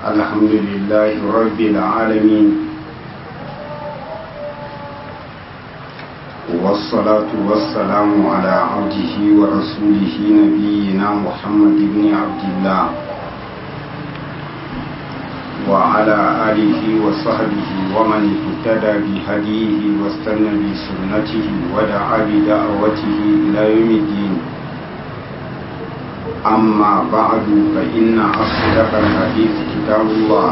الحمد لله رب العالمين والصلاة والسلام على عبده ورسوله نبينا محمد بن عبد الله وعلى آله وصحبه ومن اهتدى بهديه واستنى بسنته ودعا بدعوته إلى يوم الدين أما بعد فإن أصدق الحديث كتاب الله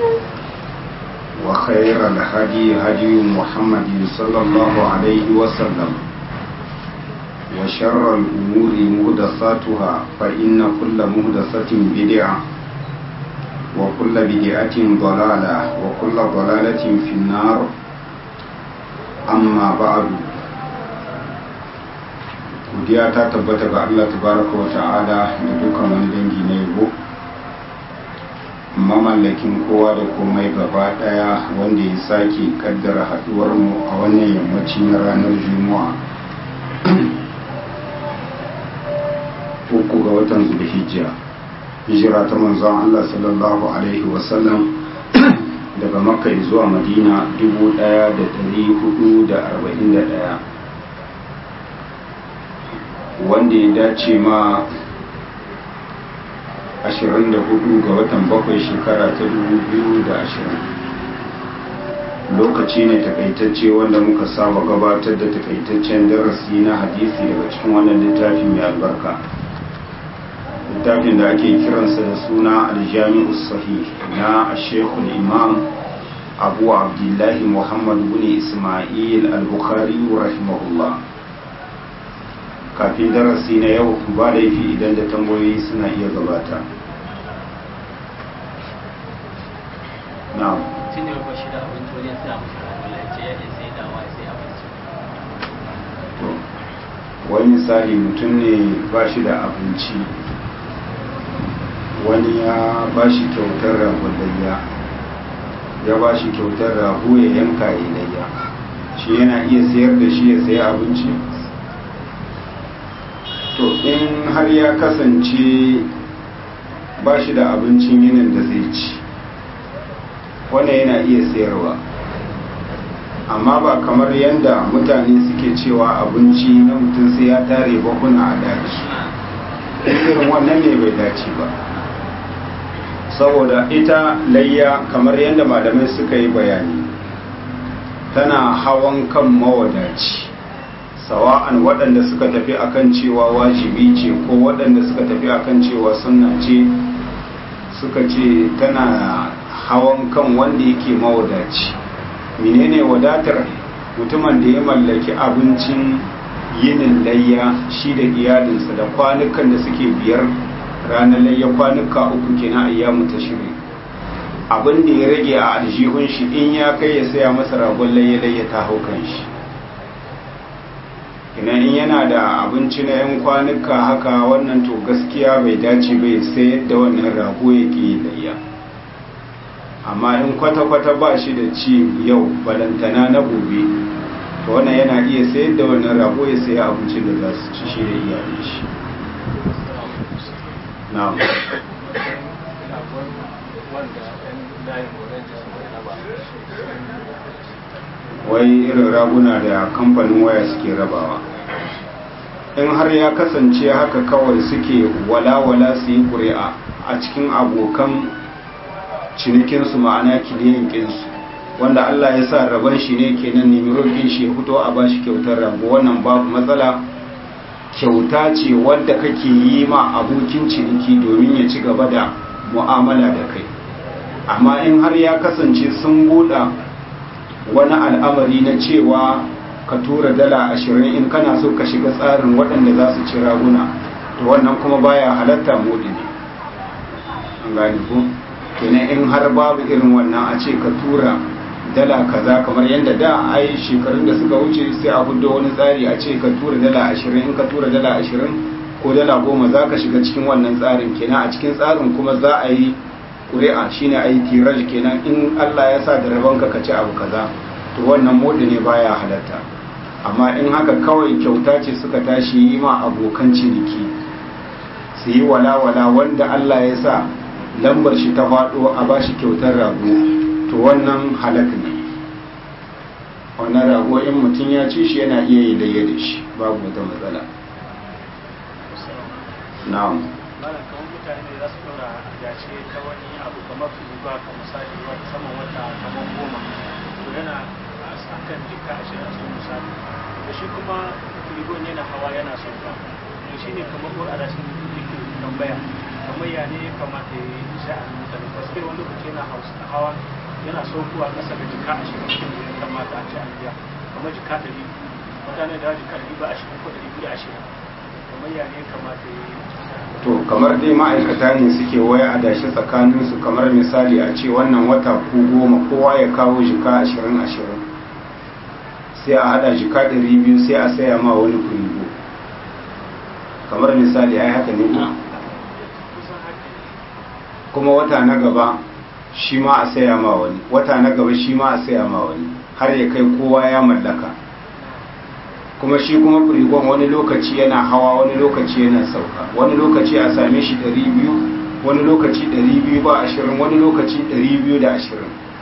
وخير الهدي هدي محمد صلى الله عليه وسلم وشر الأمور مهدساتها فإن كل مهدسة بدعة وكل بدعة ضلالة وكل ضلالة في النار أما بعد godiya ta tabbata ga Allah tabaraka wa ta'ala da dukkan wani dangi na yabo mamallakin kowa da komai gaba daya wanda ya sake kaddara haduwar mu a wannan yammaci na ranar juma'a uku ga watan zulhijja hijira ta manzon Allah sallallahu alaihi wasallam daga makka zuwa madina 1441 wanda ya dace ma 24 ga watan bakwai shekara ta 2020 lokaci ne takaitacce wanda muka saba gabatar da takaitaccen darasi na hadisi daga cikin wannan littafi mai albarka littafin da ake kiransa da suna aljami'u sahih na shekul imam abu abdullahi muhammad bin ismail al-bukhari rahimahullah kafin darasi na yau ba laifi idan da tambayoyi suna iya gabata na'am tun da ba shi da abinci wajen sai a mashi ragola ya ce ya ce sai dawa sai abinci wani misali mutum ne ba shi da abinci wani ya ba shi kyautar ragon layya ya ba shi kyautar rago ya yanka ya layya shi yana iya sayar da shi ya sayi abinci to in har ya kasance ba shi da abincin yinin da zai ci wannan yana iya sayarwa amma ba kamar yadda mutane suke cewa abinci na mutum sai ya tare bakuna a daji irin wannan ne bai dace ba saboda ita layya kamar yadda malamai suka yi bayani tana hawan kan mawadaci sawa'an waɗanda suka tafi akan cewa wajibi ce ko waɗanda suka tafi akan cewa sunna ce suka ce tana hawan kan wanda yake mawadaci menene wadatar mutumin da ya mallaki abincin yinin layya shi da iyalinsa da kwanukan da suke biyar ranar layya kwanuka uku kenan ayyamu ta shiri abin da ya rage a aljihun shi in ya kai ya saya masa ragon layya layya ta hau kan shi ina in yana da abinci na 'yan kwanuka haka wannan to gaskiya bai dace bai sayar da wannan rago ya ke layya amma in kwata-kwata ba shi da ci yau balantana na gobe to wannan yana iya sayar da wannan rago ya saya abincin da za su ci shi da iyalin shi na'am wai irin raguna da kamfanin waya suke rabawa in har ya kasance haka kawai suke wala-wala su yi ƙuri'a a cikin abokan cinikinsu ma'ana kiliyan ƙinsu wanda Allah ya sa rabon shi ne kenan nemi roƙin shi ya fito a bashi kyautar rago wannan babu matsala kyauta ce wadda kake yi ma abokin ciniki domin ya ci gaba da mu'amala da kai amma in har ya kasance sun buɗa wani al'amari na cewa ka tura dala ashirin in kana so ka shiga tsarin waɗanda za su ci raguna to wannan kuma baya halatta modi ne an gani ko kenan in har babu irin wannan a ce ka tura dala kaza kamar yadda da ai shekarun da suka wuce sai a hudo wani tsari a ce ka tura dala ashirin in ka tura dala ashirin ko dala goma za ka shiga cikin wannan tsarin kenan a cikin tsarin kuma za a yi ƙuri'a shine a yi tiraj kenan in allah ya sa da rabonka ka ci abu kaza to wannan modi ne baya halatta amma in haka kawai kyauta ce suka tashi yi ma abokan ciniki su yi walawala wanda Allah ya sa lambar shi ta faɗo a ba shi kyautar rago to wannan halak ne wannan rago in mutum ya ci shi yana iya yi layya da shi babu wata matsala na'am malam kamar mutane ne za su dora dace ta wani abu kamar ba ka misali wata saman wata kamar goma to yana a kan jika ashirin sun misali da shi kuma rigon yana hawa yana sauka to shi ne kamar ko a rashin yake tambaya kamar ya ne ya kamata ya yi sha'anin mutane gaske wani lokaci yana hawa yana saukowa ƙasa da jika ashirin cikin da ya kamata a ce an biya kamar jika ɗari mutane da jika ɗari ba ashirin ko ɗari biyu ashirin kamar ya ne ya kamata ya yi to kamar dai ma'aikata ne suke waya a dashi tsakaninsu kamar misali a ce wannan wata ku goma kowa ya kawo jika ashirin ashirin sai a hada jika ɗari biyu sai a saya ma wani kurigo kamar misali ai haka ne ko kuma wata na gaba shi ma a saya ma wani wata na gaba shi ma a saya ma wani har ya kai kowa ya mallaka kuma shi kuma firigon wani lokaci yana hawa wani lokaci yana sauka wani lokaci a same shi 200 wani lokaci 200 ba ashirin wani lokaci 220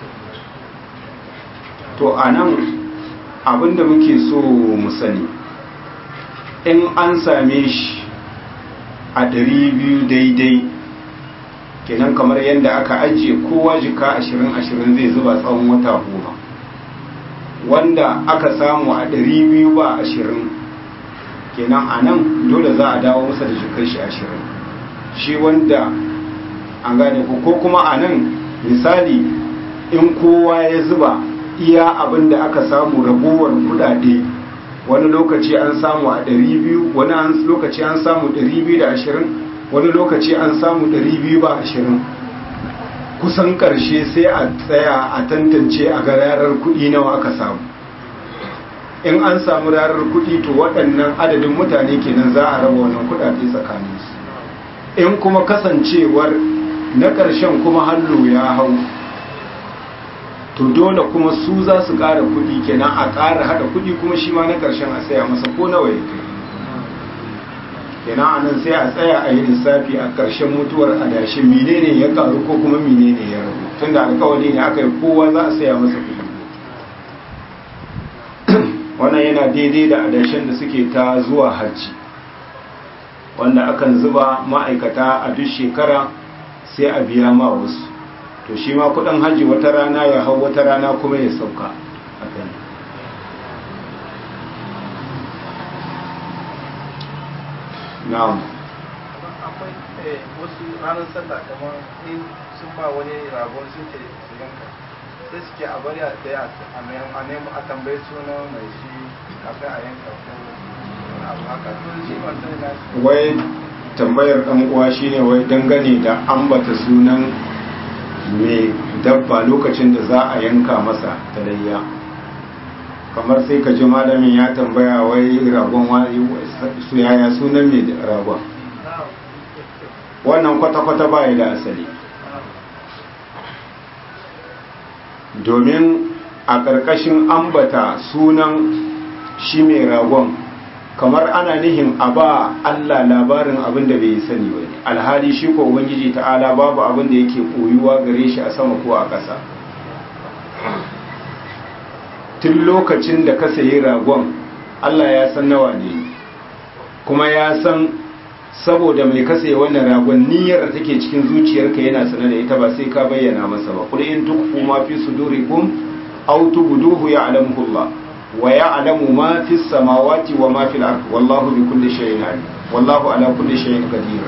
to a nan abinda muke so mu sani in an same shi a 200 daidai kenan kamar yadda aka ajiye kowa jika 20-20 zai zuba tsawon wata goma wanda aka samu a ɗari biyu ba ashirin kenan a nan dole za a dawo masa da jikar shi ashirin shi wanda an gane ko kuma a nan misali in kowa ya zuba iya abin da aka samu ragowar kudade wani lokaci an samu a ɗari biyu wani lokaci an samu ɗari biyu da ashirin wani lokaci an samu ɗari biyu ba ashirin kusan ƙarshe sai a tsaya a tantance a ga rarar kuɗi nawa aka samu in an samu rarar kuɗi to waɗannan adadin mutane kenan za a raba wannan kuɗaɗe tsakaninsu in kuma kasancewar na ƙarshen kuma hallo ya hau to dole kuma su za su ƙara kuɗi kenan a ƙara haɗa kuɗi kuma shi ma na ƙarshen a saya masa ko nawa ya kai kenan a nan sai a tsaya a yi lissafi a ƙarshen mutuwar adashin menene ya karu ko kuma menene ya rabu tun da alkawari ne aka yi kowa za a saya masa kuɗi wannan yana daidai da adashin da suke ta zuwa hajji wanda akan zuba ma'aikata a duk shekara sai a biya ma wasu to shi ma kuɗin hajji wata rana ya hau wata rana kuma ya sauka a kan na'am akwai wasu ranar sallah kamar in sun ba wani ragon sun ce su yanka sai suke a bari a tsaye a nemo a tambayi sunan mai shi kafin a yanka ko wani abu haka to shi ban sani na wai tambayar ɗan uwa shine wai dangane da ambata sunan mai dabba lokacin da za a yanka masa talayya kamar sai ka ji malamin ya tambaya wai ragon su yaya sunan mai ragon wannan kwata-kwata ba da asali domin a ƙarƙashin ambata sunan shi mai ragon kamar ana nihin a ba Allah labarin abin da bai sani ba ne alhali shi ko ubangiji ta'ala babu abin da yake koyuwa gare shi a sama ko a ƙasa tun lokacin da ka sayi ragon Allah ya san nawa ne kuma ya san saboda mai ka sayi wannan ragon niyyar da take cikin zuciyarka yana sanar da ita ba sai ka bayyana masa ba kul in tukfu ma fi sudurikum aw tubduhu ya'lamuhu Allah wa ya'lamu ma fi samawati wa ma fil ard wallahu bi kulli shay'in alim wallahu ala kulli shay'in qadir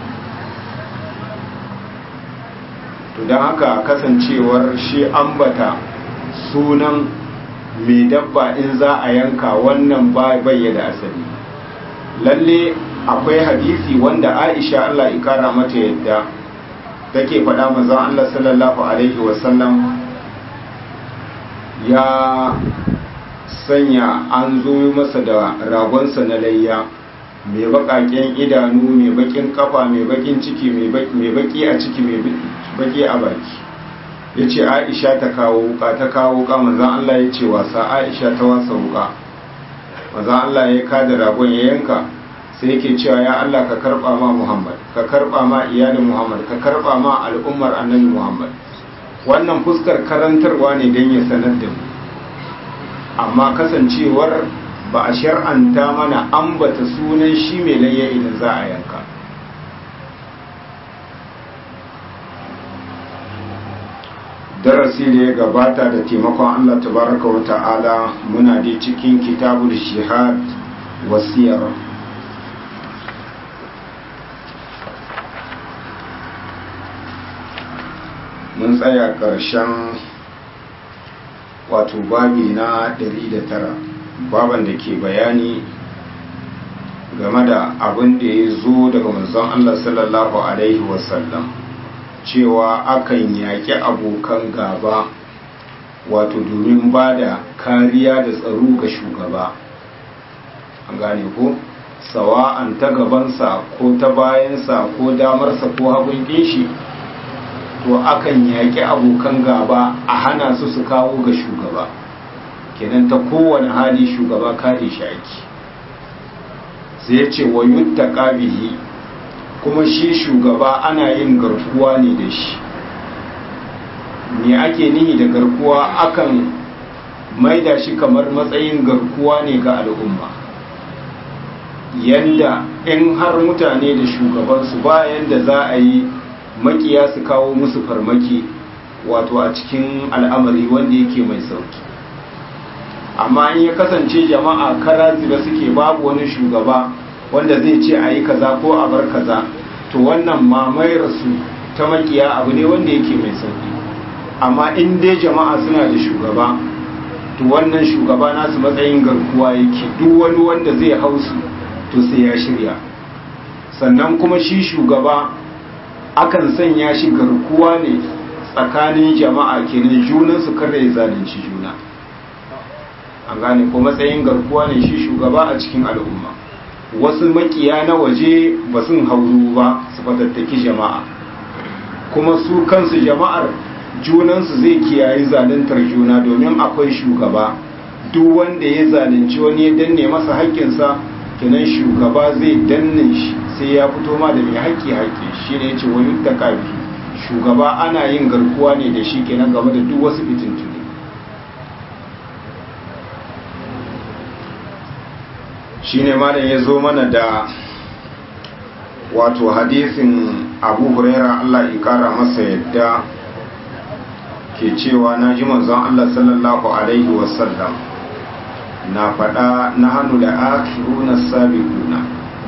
to dan haka kasancewar shi ambata sunan mai dabba in za a yanka wannan ba bayyana asali lalle akwai hadisi wanda Aisha Allah ikara mata yadda take faɗa manzon Allah sallallahu alaihi wasallam ya sanya an zo masa da ragonsa na layya mai baƙaƙen idanu mai baƙin kafa mai baƙin ciki mai baƙi a ciki mai baƙi a baki ya ce aisha ta kawo wuka ta kawo wuka manzan Allah ya ce wasa aisha ta wasa wuka manzan Allah ya kada ragon ya yanka sai yake cewa ya Allah ka karba ma Muhammad ka karba ma iyalin Muhammad ka karba ma al'ummar annabi Muhammad wannan fuskar karantarwa ne don ya sanar da mu amma kasancewar ba a shar'anta mana ambata sunan shi mai layya idan za a yanka darasi da ya gabata da taimakon Allah tabaraka wa ta'ala muna da cikin kitabul shihad wasiyar mun tsaya ƙarshen wato babi na 109 baban da ke bayani game da abin da ya zo daga manzon Allah sallallahu Alaihi wasallam cewa akan yaƙi abokan gaba wato domin ba da kariya da tsaro ga shugaba an gane ko sawa'an ta gabansa ko ta bayansa ko damarsa ko hagun shi to akan yaƙi abokan gaba a hana su su kawo ga shugaba kenan ta kowane hali shugaba kare shi ake sai ya ce wa yutta bihi kuma shi shugaba ana yin garkuwa ne da shi me ake nihi da garkuwa akan maida shi kamar matsayin garkuwa ne ga al'umma yanda in har mutane da shugabansu bayan da za a yi makiya su kawo musu farmaki wato a cikin al'amari wanda yake mai sauki amma in ya kasance jama'a kara da suke babu wani shugaba wanda zai ce a yi kaza ko a bar kaza to wannan mamayar su ta makiya abu ne wanda yake mai sauki amma in dai jama'a suna da shugaba to wannan shugaba nasu matsayin garkuwa yake duk wani wanda zai hausu to sai ya shirya sannan kuma shi shugaba akan sanya shi garkuwa ne tsakanin jama'a kenan junansu kada ya zalunci juna an gane ko matsayin garkuwa ne shi shugaba a cikin al'umma wasu makiya na waje ba sun hauru ba su fatattaki jama'a kuma su kansu jama'ar junansu zai kiyaye zaluntar juna domin akwai shugaba duk wanda ya zalunci wani ya danne masa haƙƙinsa kenan shugaba zai danne shi sai ya fito ma da mai haƙƙi haƙƙi shi ne ya ce wani takabi shugaba ana yin garkuwa ne da shi kenan game da duk wasu fitintuni shi ne malam ya zo mana da wato hadisin abu huraira allah ikara masa yadda ke cewa na ji manzon allah sallallahu alaihi wasallam na faɗa na hannu da akiruna sabiquna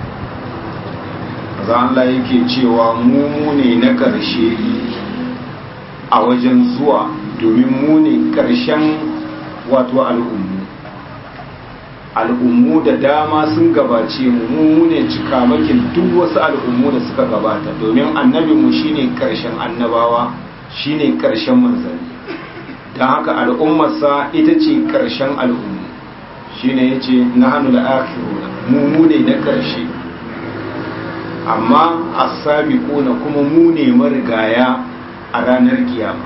za Allah yake cewa mu ne na ƙarshe a wajen zuwa domin mu ne ƙarshen wato al'ummu al'ummu da dama sun gabace mu mu ne cikamakin duk wasu al'ummu da suka gabata domin annabinmu shine ƙarshen annabawa shine ƙarshen manzanni don haka al'ummarsa ita ce ƙarshen al'ummu shine ya ce na hannu da akiruna mu ne na ƙarshe amma asabiquna kuma mu ne marigaya a ranar kiyama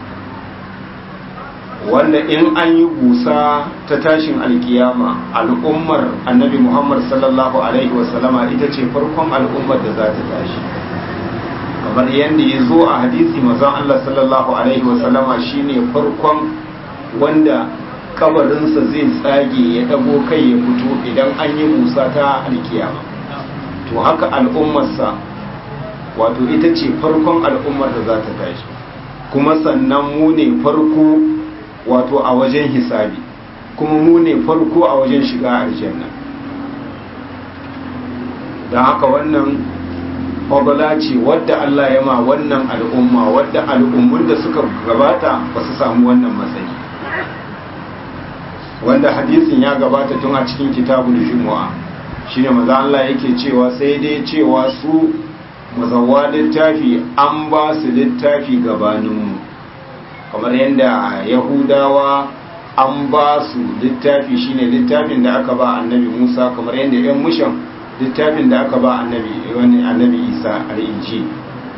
wanda in an yi busa ta tashin alkiyama al'ummar annabi muhammad sallallahu alaihi wasallama ita ce farkon al'ummar da za ta tashi kamar yadda ya zo a hadisi mazan allah sallallahu alaihi wasallama shine farkon wanda kabarinsa zai tsage ya dago kai ya fito idan an yi busa ta alkiyama to haka al'ummarsa wato ita ce farkon al'ummar da za ta tashi kuma sannan mu ne farko wato a wajen hisabi kuma mu ne farko a wajen shiga aljanna don haka wannan fagala ce wadda Allah ya ma wannan al'umma wadda al'ummun da suka gabata ba su samu wannan matsayi wanda hadisin ya gabata tun a cikin kitabul jumu'a shine maza Allah yake cewa sai dai cewa su mazawa littafi an ba su littafi gabaninmu kamar yadda yahudawa an ba su littafi shine littafin da aka ba annabi musa kamar yadda yan mushan littafin da aka ba annabi wani annabi isa al'inci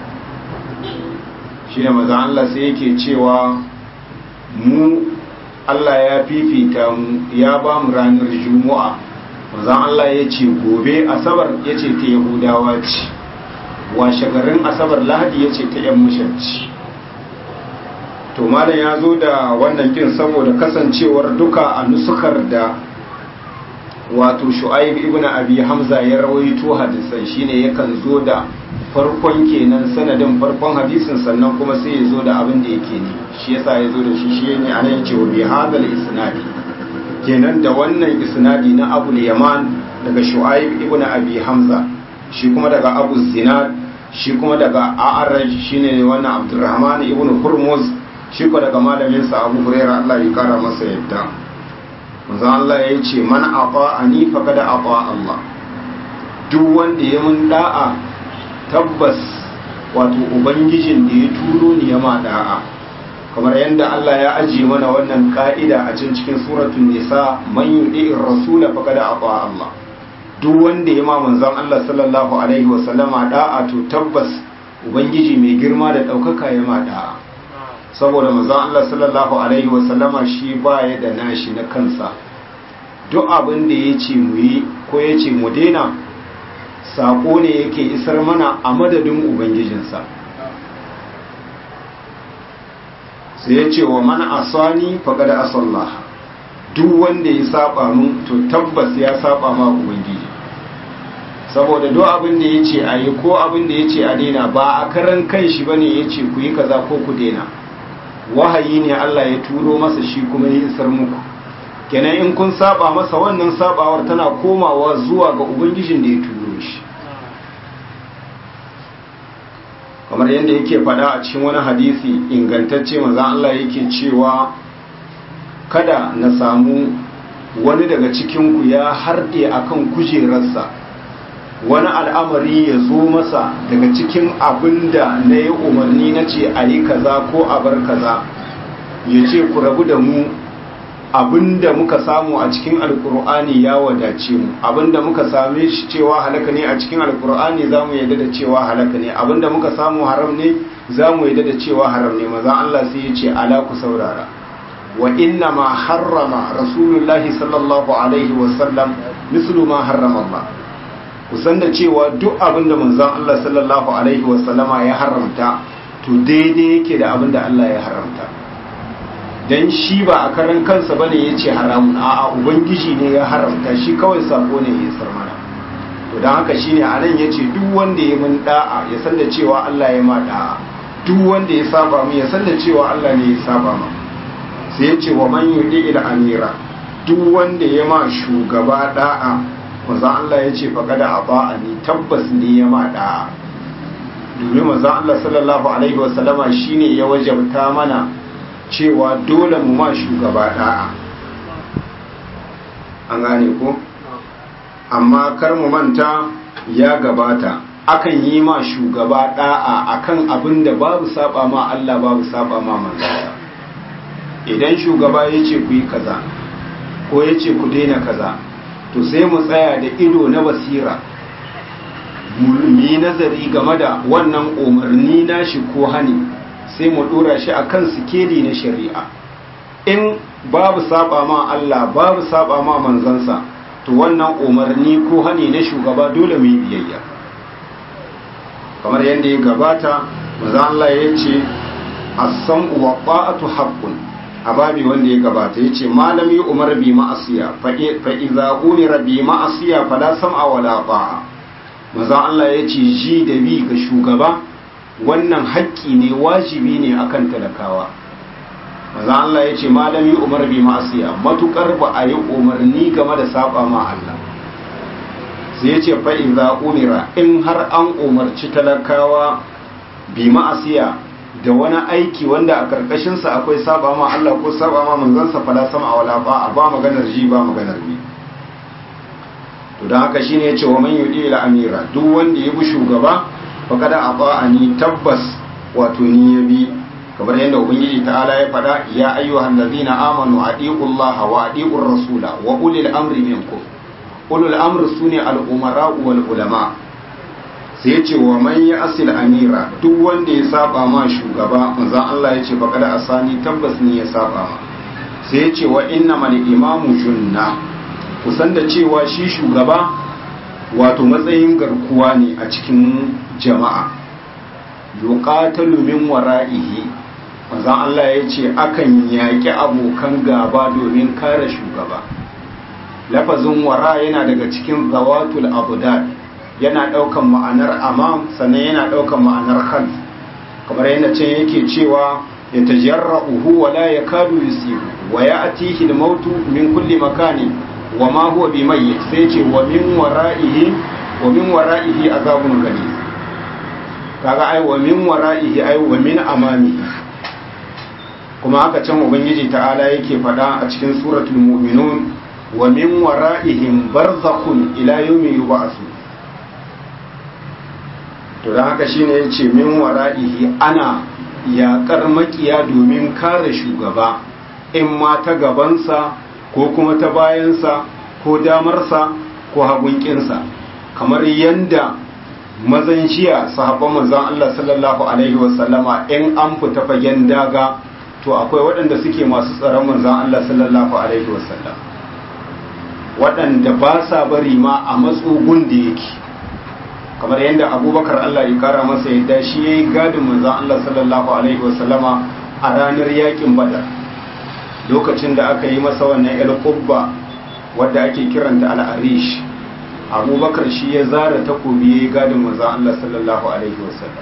shine maza Allah sai yake cewa mu Allah ya fifita mu ya ba mu ranar juma'a manzon Allah ya ce gobe asabar ya ce ta yahudawa ce washe garin asabar lahadi ya ce ta yan mushanci to malam ya zo da wannan kin saboda kasancewar duka a nusukar da wato shu'aib ibn abi hamza ya rawaito hadisan shine yakan zo da farkon kenan sanadin farkon hadisin sannan kuma sai ya zo da abin da yake ne shi yasa ya zo da shi shi ne anan yace wa bi hadal isnadi kenan da wannan isnadi na abu yaman daga shu'aib ibn abi hamza shi kuma daga abu zinad shi kuma daga a'araj shine wannan abdurrahman ibn hurmuz shi ko daga malamin sa abu hurairah Allah ya kara masa yadda manzon Allah ya ce man ata'ani faqad ata Allah duk wanda ya mun da'a tabbas wato ubangijin da ya turo ni ya ma da'a kamar yadda Allah ya ajiye mana wannan ka'ida a cikin cikin suratul nisa man yudi'ir rasula faqad ata Allah duk wanda ya ma manzon Allah sallallahu alaihi wa sallama da'a to tabbas ubangiji mai girma da daukaka ya ma da'a saboda manzon Allah sallallahu alaihi wa sallama shi baya da nashi na kansa duk abin da ya ce mu yi ko ya ce mu daina sako ne yake isar mana a madadin ubangijinsa sai ya ce wa mana asani faƙada asallah duk wanda ya saba mun to tabbas ya saba ma ubangiji saboda duk abin da ya ce a yi ko abin da ya ce a daina ba a karan kan shi ba ne ya ce ku yi kaza ko ku daina wahayi ne Allah ya turo masa shi kuma ya isar muku kenan in kun saba masa wannan sabawar tana komawa zuwa ga ubangijin da ya turo shi kamar yadda yake fada a cikin wani hadisi ingantacce maza Allah yake cewa kada na samu wani daga cikinku ya harɗe akan kujerarsa wani al'amari ya zo masa daga cikin abin da na yi umarni na ce a yi kaza ko a bar kaza ya ce ku rabu da mu abinda muka samu a cikin alkur'ani ya wadace mu abinda muka same shi cewa halaka ne a cikin alkur'ani za mu yadda da cewa halaka ne abinda muka samu haram ne za mu yadda da cewa haram ne maza Allah sai ya ce ala ku saurara wa inna ma harrama rasulullahi sallallahu alaihi wasallam mislu ma harrama Allah kusan da cewa duk abinda manzon Allah sallallahu alaihi wasallama ya haramta to daidai yake da abinda Allah ya haramta dan shi ba a karan kansa bane yace haramun a'a ubangiji ne ya haramta shi kawai sako ne ya sar mana to dan haka shine anan yace duk wanda ya mun da'a ya san da cewa Allah ya ma da'a duk wanda ya saba mu ya san da cewa Allah ne ya saba mu sai yace wa man yudi ila amira duk wanda ya ma shugaba da'a manzo Allah yace faqad ata'ani tabbas ne ya ma da'a domin manzo Allah sallallahu alaihi wasallama shine ya wajabta mana cewa dole mu ma shugaba da'a an gane ko amma kar mu manta ya gabata akan yi ma shugaba da'a akan abin da babu saba ma Allah babu saba ma manzara idan shugaba ya ce ku yi kaza ko ya ce ku daina kaza to sai mu tsaya da ido na basira mu yi nazari game da wannan umarni nashi ko hani sai mu dora shi akan sikeli na shari'a in babu saba ma Allah babu saba ma manzansa to wannan umarni ko hani na shugaba dole mu yi biyayya kamar yadda ya gabata manzo Allah ya ce as-sam'u wa ta'atu haqqun a babi wanda ya gabata yace malami umar bi ma'asiya fa idza umira bi ma'asiya fala sam'a wala ta'a manzo Allah ya ce ji da bi ga shugaba wannan haƙƙi ne wajibi ne akan talakawa maza Allah ya ce malami umar bi ma'asiya matukar ba a yi umarni game da saba ma Allah sai ya ce fa'in za umira in har an umarci talakawa bi ma'asiya da wani aiki wanda a karkashinsa akwai saba ma Allah ko saba ma manzansa fala sama a wala ba a ba maganar ji ba maganar bi to don haka shine ya ce wa man yudi ila amira duk wanda ya bi shugaba faƙada a ba'ani tabbas wato ni ya bi kamar yadda ubangiji ta'ala ya faɗa ya ayyuhan ladina amanu adiqullaha wa adiqur rasula wa ulil amri minkum ulul amri sune al umara wal ulama sai ya ce wa man ya asil amira duk wanda ya saba ma shugaba manzon Allah ya ce faqada asani tabbas ni ya saba ma sai ya ce wa innamal imamu junna kusan da cewa shi shugaba wato matsayin garkuwa ne a cikin jama'a yuqatalu min wara'ihi manzon Allah ya ce akan yaƙi abokan gaba domin kare shugaba lafazin wara yana daga cikin zawatul abudad yana ɗaukan ma'anar amam sannan yana ɗaukan ma'anar khalf kamar yadda ce yake cewa ya tajarra'uhu wa la yakadu yusibu wa ya'tihi al-maut min kulli makani wa ma huwa bimayyit sai ce wa min wara'ihi wa min wara'ihi azabun ghalid kaga ai wa min wara'ihi ai wa min amamihi kuma haka can ubangiji ta'ala yake faɗa a cikin suratul mu'minun wa min wara'ihim barzakhun ila yawmi yub'asu to dan haka shine yace min wara'ihi ana yaƙar makiya domin kare shugaba in ma ta gabansa ko kuma ta bayansa ko damarsa ko hagunkinsa kamar yanda mazan shiya sahabban manzon Allah sallallahu alaihi wasallama in an fita fagen daga to akwai waɗanda suke masu tsaron manzon Allah sallallahu alaihi wasallam waɗanda ba sa bari ma a matsugun da yake kamar yadda abubakar Allah ya kara masa yadda shi ya yi gadin manzan Allah sallallahu alaihi wasallama a ranar yakin badar lokacin da aka yi masa wannan el kubba wadda ake kiranta al'arish abubakar shi ya zara takobi ya yi gadin manzan Allah sallallahu alaihi wasallam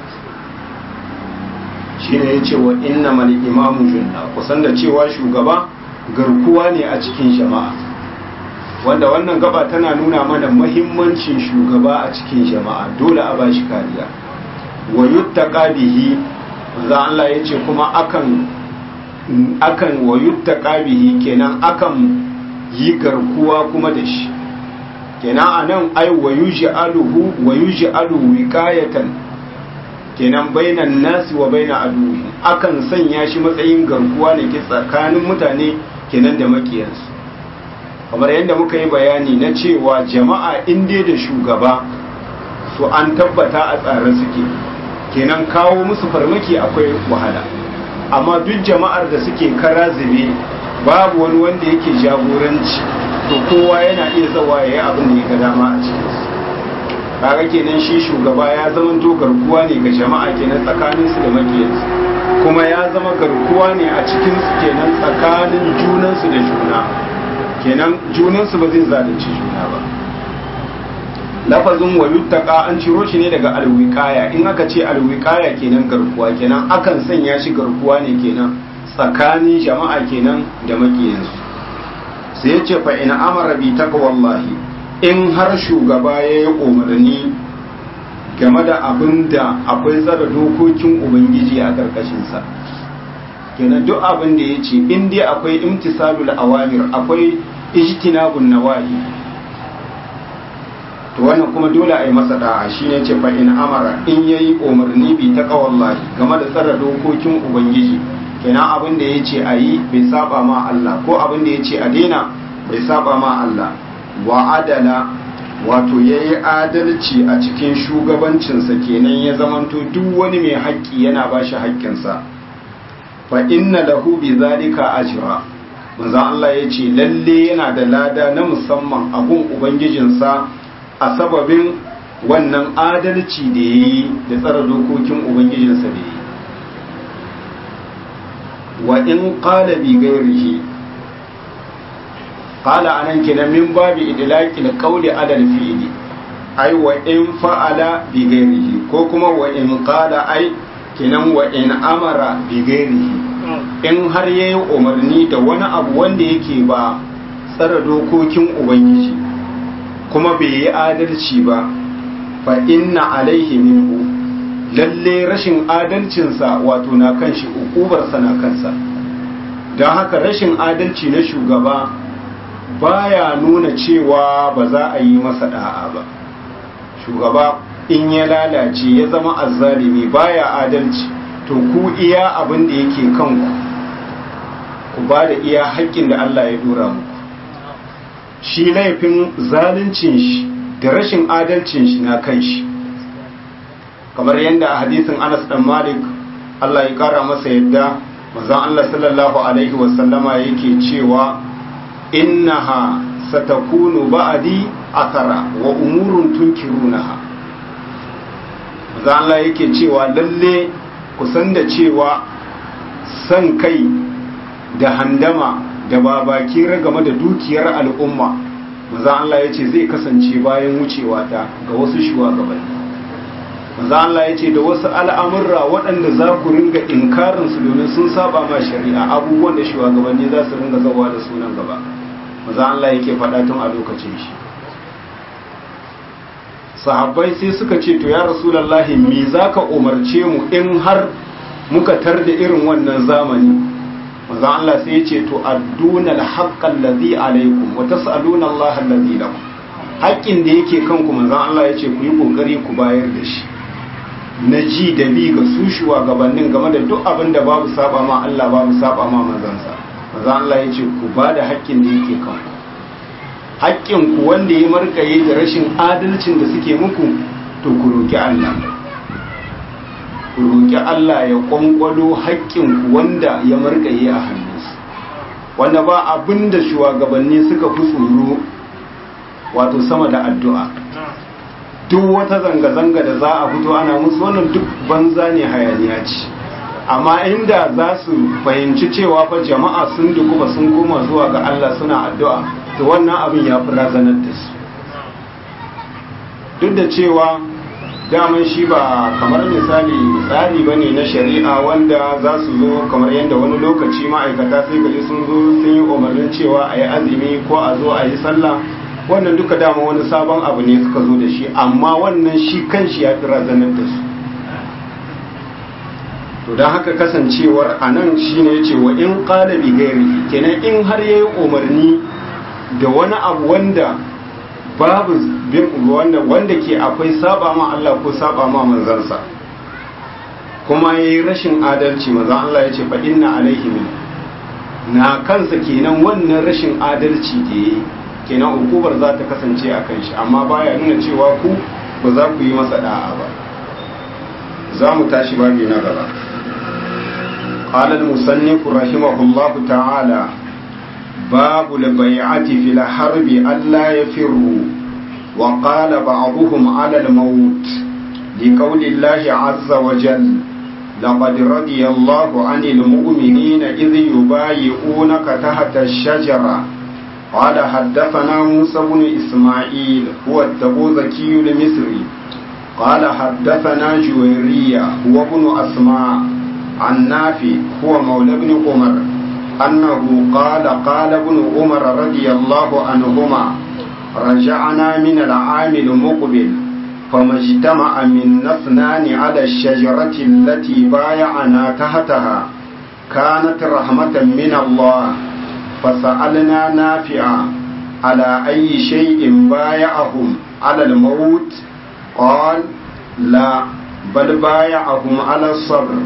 shi ne ya ce wa inna mani imamu junna kusan da cewa shugaba garkuwa ne a cikin jama'a wanda wannan gaba tana nuna mana mahimmancin shugaba a cikin jama'a dole a ba shi kariya wa yuttaqa bihi manzo Allah yace kuma akan akan wa yuttaqa bihi kenan akan yi garkuwa kuma da shi kenan anan ai wa yuj'aluhu wa yuj'alu wiqayatan kenan bainan nasi wa baina aduwi akan sanya shi matsayin garkuwa ne ke tsakanin mutane kenan da makiyansu kamar yadda muka yi bayani na cewa jama'a inda da shugaba to an tabbata a tsare suke kenan kawo musu farmaki akwai wahala amma duk jama'ar da suke kara zube babu wani wanda yake jagoranci to kowa yana iya zawa ya yi abin da ya ga dama a cikinsu kaga kenan shi shugaba ya zama to garkuwa ne ga jama'a kenan tsakaninsu da makiyansu kuma ya zama garkuwa ne a cikinsu kenan tsakanin junansu da juna kenan junansu ba zai zalunci juna ba lafazin wa yuttaka an ciro shi ne daga alwiqaya in aka ce alwiqaya kenan garkuwa kenan akan sanya shi garkuwa ne kenan tsakanin jama'a kenan da makiyansu sai ya ce fa in amara bi taqwallahi in har shugaba ya yi umarni game da abin da akwai tsara dokokin ubangiji a ƙarƙashinsa kenan duk abin da ya ce in dai akwai imtisalul awamir akwai ijtinabun nawahi to wannan kuma dole a yi masa da'a shine ce fa in amara in yayi umarni bi taqwallahi game da tsara dokokin ubangiji kenan abin da ya ce a yi bai saba ma Allah ko abin da ya ce a daina bai saba ma Allah wa adala wato ya yi adalci a cikin shugabancinsa kenan ya zamanto duk wani mai haƙƙi yana ba shi haƙƙinsa fa inna lahu bi zalika ajra manzo Allah ya ce lalle yana da lada na musamman a gun ubangijinsa a sababin wannan adalci da ya yi da tsara dokokin ubangijinsa da ya yi wa in qala bi ghairihi qala anan kenan min babi idlaqil qawli ala al-fi'li ai wa in fa'ala bi ghairihi ko kuma wa in qala ai kenan wa in amara bi ghairihi in har yayi umarni da wani abu wanda yake ba tsara dokokin ubangiji kuma bai yi adalci ba fa inna alaihi minhu lalle rashin adalcinsa wato na kan shi ukubarsa na kansa don haka rashin adalci na shugaba baya nuna cewa ba za a yi masa da'a ba shugaba in ya lalace ya zama azzalimi baya adalci to ku iya abin da yake kanku ku ba da iya haƙƙin da Allah ya dora muku shi laifin zaluncin shi da rashin adalcin shi na kan shi kamar yadda a hadisin Anas dan Malik Allah ya kara masa yadda manzon Allah sallallahu alaihi wasallama yake cewa innaha satakunu ba'di athara wa umurun tunkirunaha manzo Allah yake cewa lalle ku san da cewa san kai da handama da babaki game da dukiyar al'umma manzo Allah yace zai kasance bayan wucewa ta ga wasu shugabanni manzo Allah yace da wasu al'amurra waɗanda za ku ringa inkarin su domin sun saba ma shari'a abubuwan da shugabanni za su ringa zawa da sunan gaba manzo Allah yake faɗa tun a lokacin shi sahabbai sai suka ce to ya rasulullahi me zaka umarce mu in har muka tar da irin wannan zamani manzo Allah sai ya ce to adduna al-haqqa allazi alaykum wa tas'aluna Allah allazi lakum haƙƙin da yake kanku manzo Allah ya ce ku yi kokari ku bayar da shi na ji da bi ga su shugabannin game da duk abin da babu saba ma Allah babu saba ma manzansa manzo Allah ya ce ku ba da haƙƙin da yake kanku haƙƙin ku wanda ya markaye da rashin adalcin da suke muku to ku roki Allah ku roƙi Allah ya ƙwanƙwalo haƙƙinku wanda ya margaye a hannunsu wanda ba abin da shugabanni suka fi tsoro wato sama da addu'a duk wata zanga-zanga da za a fito ana musu wannan duk banza ne hayaniya ce amma inda za su fahimci cewa fa jama'a sun dukuba sun koma zuwa ga Allah suna addu'a to wannan abin ya fi razanar da su duk da cewa daman shi ba kamar misali tsari ba ne na shari'a wanda za su zo kamar yadda wani lokaci ma'aikata sai gaji sun zo sun yi umarnin cewa a yi azumi ko a zo a yi sallah wannan duka dama wani sabon abu ne suka zo da shi amma wannan shi kanshi ya fi razanar da su to don haka kasancewar a nan shi ne ce wa in ƙala bi gairi kenan in har ya yi umarni da wani abu wanda babu wanda wanda ke akwai saba ma Allah ko saba ma manzansa kuma yayi rashin adalci manzon Allah ya ce fa inna alaihi min na kansa kenan wannan rashin adalci da yayi kenan hukumar za ta kasance a kan shi amma baya nuna cewa ku ba za ku yi masa da'a ba za mu tashi babi na gaba قال المصنف رحمه الله تعالى باب البيعة في الحرب ألا يفروا وقال بعضهم على الموت لقول الله عز وجل لقد رضي الله عن المؤمنين إذ يبايعونك تحت الشجرة قال حدثنا موسى بن إسماعيل هو التبوذكي المصري قال حدثنا جويرية هو ابن أسماء عن نافي هو مولى بن عمر أنه قال قال ابن عمر رضي الله عنهما رجعنا من العام المقبل فما اجتمع منا اثنان على الشجرة التي بايعنا تحتها كانت رحمة من الله فسألنا نافعا على أي شيء بايعهم على الموت قال لا بل بايعهم على الصبر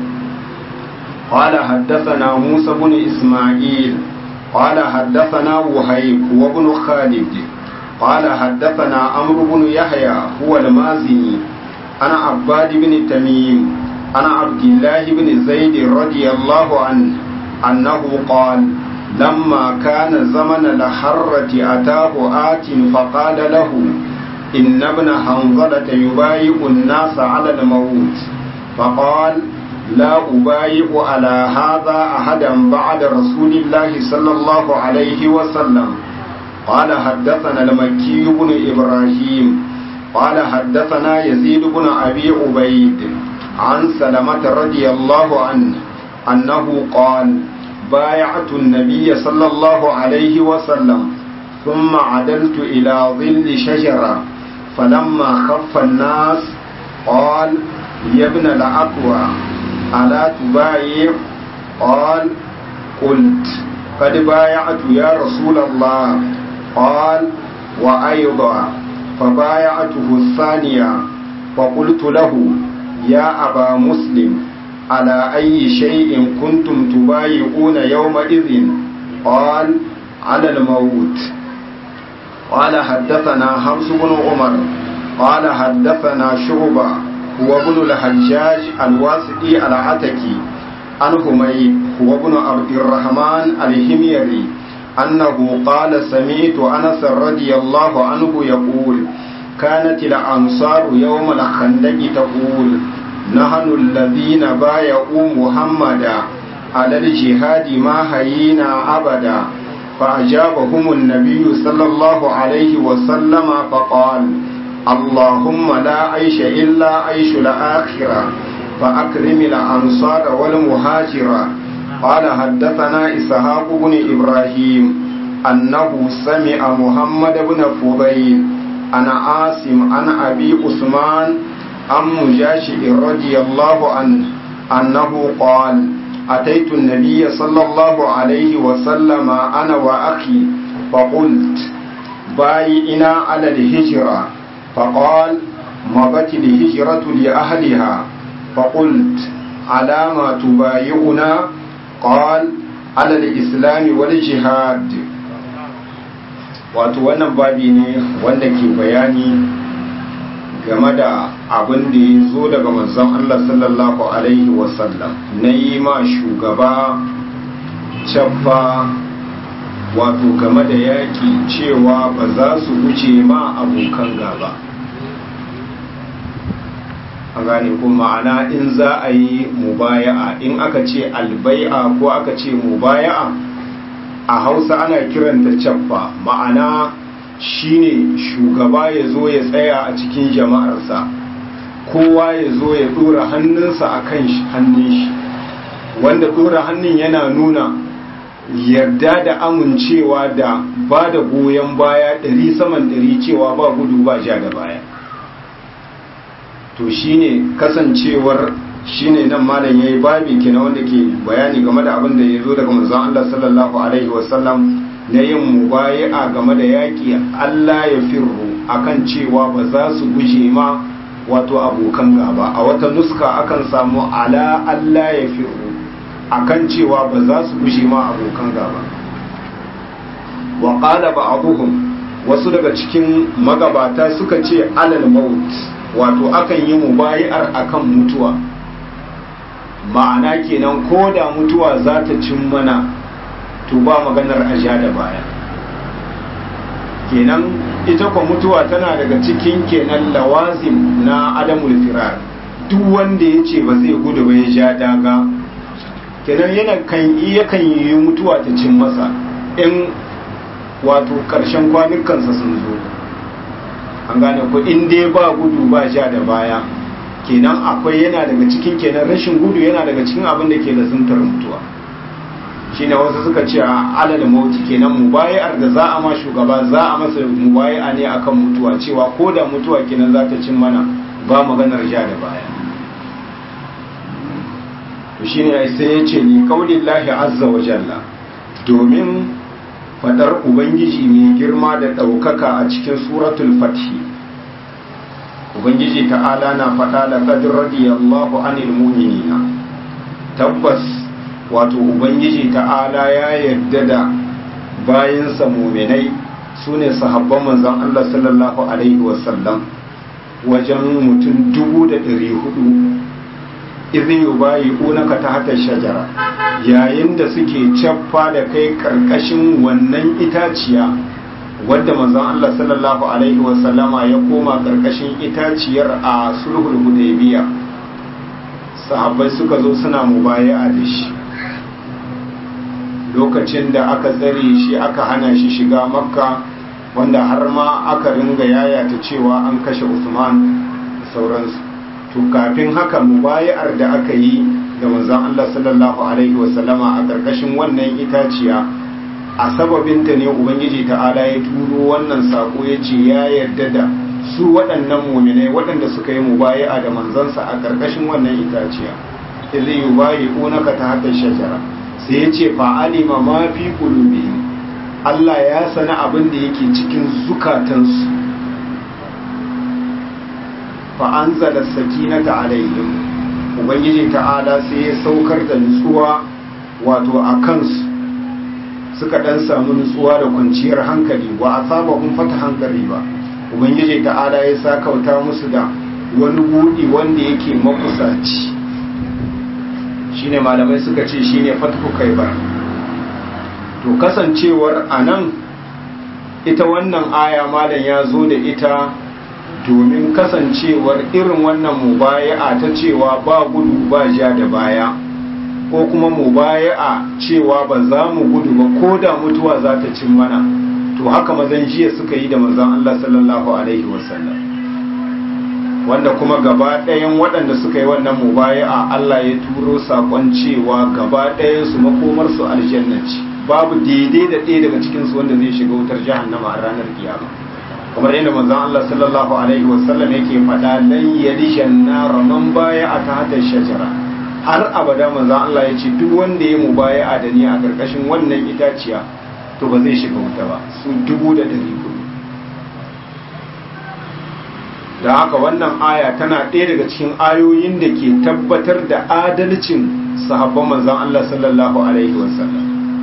قال حدثنا موسى بن إسماعيل قال حدثنا وهيب وابن خالد قال حدثنا عمرو بن يحيى هو المازني أنا عباد بن تميم أنا عبد الله بن زيد رضي الله عنه أنه قال لما كان زمن الحرة أتاه آت فقال له إن ابن حنظلة يبايع الناس على الموت فقال لا أبايع على هذا أحدا بعد رسول الله صلى الله عليه وسلم قال حدثنا المكي بن إبراهيم قال حدثنا يزيد بن أبي عبيد عن سلمة رضي الله عنه أنه قال بايعت النبي صلى الله عليه وسلم ثم عدلت إلى ظل شجرة فلما خف الناس قال يا ابن الأقوى ألا تبايع قال قلت قد بايعت يا رسول الله قال وأيضا فبايعته الثانية فقلت له يا أبا مسلم على أي شيء كنتم تبايعون يومئذ قال على الموت قال حدثنا حفص بن عمر قال حدثنا شعبة هو ابن الحجاج الواسطي العتكي عن حميد هو ابن عبد الرحمن الهميري أنه قال سمعت أنس رضي الله عنه يقول كانت الأنصار يوم الخندق تقول نحن الذين بايعوا محمدا على الجهاد ما هينا أبدا فأجابهم النبي صلى الله عليه وسلم فقال اللهم لا عيش إلا عيش الآخرة فأكرم الأنصار والمهاجرة قال حدثنا إسحاق بن إبراهيم أنه سمع محمد بن فضيل أنا عاصم عن أبي عثمان عن مجاشع رضي الله عنه أنه قال أتيت النبي صلى الله عليه وسلم أنا وأخي فقلت بايئنا على الهجرة فقال مضت الهجرة لأهلها فقلت على ما تبايعنا قال على الإسلام والجهاد wato wannan babi ne wanda ke bayani game da abin da ya zo daga manzon Allah sallallahu Alaihi wasallam na yi ma shugaba cabba wato game da yaƙi cewa ba za su wuce ma abokan gaba a gane ko ma'ana in za a yi mubaya'a in aka ce albai'a ko aka ce mubaya'a a hausa ana kiranta cabba ma'ana shine shugaba ya zo ya tsaya a cikin jama'arsa kowa ya zo ya dora hannunsa a kan hannun shi wanda dora hannun yana nuna yarda da amincewa da ba da goyon baya ɗari saman ɗari cewa ba gudu ba ja da baya to shine kasancewar shine nan malam yayi babi kina wanda ke bayani game da abin da ya zo daga manzon Allah sallallahu alaihi wasallam na yin mubayi'a game da yaƙi Allah ya firru akan cewa ba za su guje ma wato abokan gaba a wata nuska akan samu ala Allah ya firru akan cewa ba za su guje ma abokan gaba wa qala ba'dhum wasu daga cikin magabata suka ce alal maut wato akan yi mubayi'ar akan mutuwa ma'ana kenan ko da mutuwa za ta cin mana to ba maganar aja da baya kenan ita kwa mutuwa tana daga cikin kenan lawazim na adamul firar duk wanda ya ce ba zai gudu ba ya ja daga kenan yana kan iya kan yi mutuwa ta cin masa in wato karshen kwanukansa sun zo an gane ko in dai ba gudu ba ja da baya kenan akwai yana daga cikin kenan rashin gudu yana daga cikin abin da ke lazuntar mutuwa shine wasu suka ce a alal mauti kenan mubayar da za a ma shugaba za a masa mubaya ne akan mutuwa cewa ko da mutuwa kenan za ta cin mana ba maganar ja da baya to shine sai ya ce ni kaulillahi azza wa jalla domin fadar ubangiji mai girma da ɗaukaka a cikin suratul fathi ubangiji ta'ala na faɗa da qad radiyallahu anil mu'minina tabbas wato ubangiji ta'ala ya yarda da bayansa muminai su ne sahabban manzon Allah sallallahu alaihi wasallam wajen mutum dubu da ɗari hudu izin yi bayi unaka ta hata shajara yayin da suke caffa da kai ƙarƙashin wannan itaciya wadda manzon Allah sallallahu alaihi wasallama ya koma ƙarƙashin itaciyar a sulhul hudaybiya sahabbai suka zo suna mubaya'a da shi lokacin da aka tsare shi aka hana shi shiga makka wanda har ma aka ringa yayata cewa an kashe usman da sauransu to kafin haka mubaya'ar da aka yi da manzon Allah sallallahu alaihi wasallama a ƙarƙashin wannan itaciya a sababinta ne ubangiji ta'ala ya turo wannan sako ya ce ya yarda da su waɗannan muminai waɗanda suka yi mubaya'a da manzansa a ƙarƙashin wannan itaciya zai yi bayi unaka ta hatta shajara sai ya ce fa'alima ma fi qulubihim Allah ya sana abin da yake cikin zukatansu fa anzala sakinata alaihim ubangiji ta'ala sai ya saukar da nutsuwa wato a kansu suka dan samu nutsuwa da kwanciyar hankali wa asabahum fata hankali ba ubangiji ta'ala ya sakauta musu da wani buɗi wanda yake makusaci shine malamai suka ce shine fatku kaibar to kasancewar anan ita wannan aya malam ya zo da ita domin kasancewar irin wannan mubaya'a ta cewa ba gudu ba ja da baya ko kuma mubaya'a cewa ba za mu gudu ba ko da mutuwa za ta cin mana to haka mazan jiya suka yi da manzon Allah sallallahu alaihi wasallam wanda kuma gaba ɗayan waɗanda suka yi wannan mubaya'a Allah ya turo sakon cewa gaba ɗayan su makomar su aljanna ce babu daidai da ɗaya daga cikin su wanda zai shiga wutar jahannama a ranar kiyama kamar yadda manzon Allah sallallahu alaihi wasallam yake faɗa lan yalishan nar man baya'a ta hada shajara har abada manzon Allah ya ce duk wanda ya mubaya'a da ni a karkashin wannan itaciya to ba zai shiga wuta ba su dubu da ɗari hudu da haka wannan aya tana ɗaya daga cikin ayoyin da ke tabbatar da adalcin sahabban manzon Allah sallallahu alaihi wasallam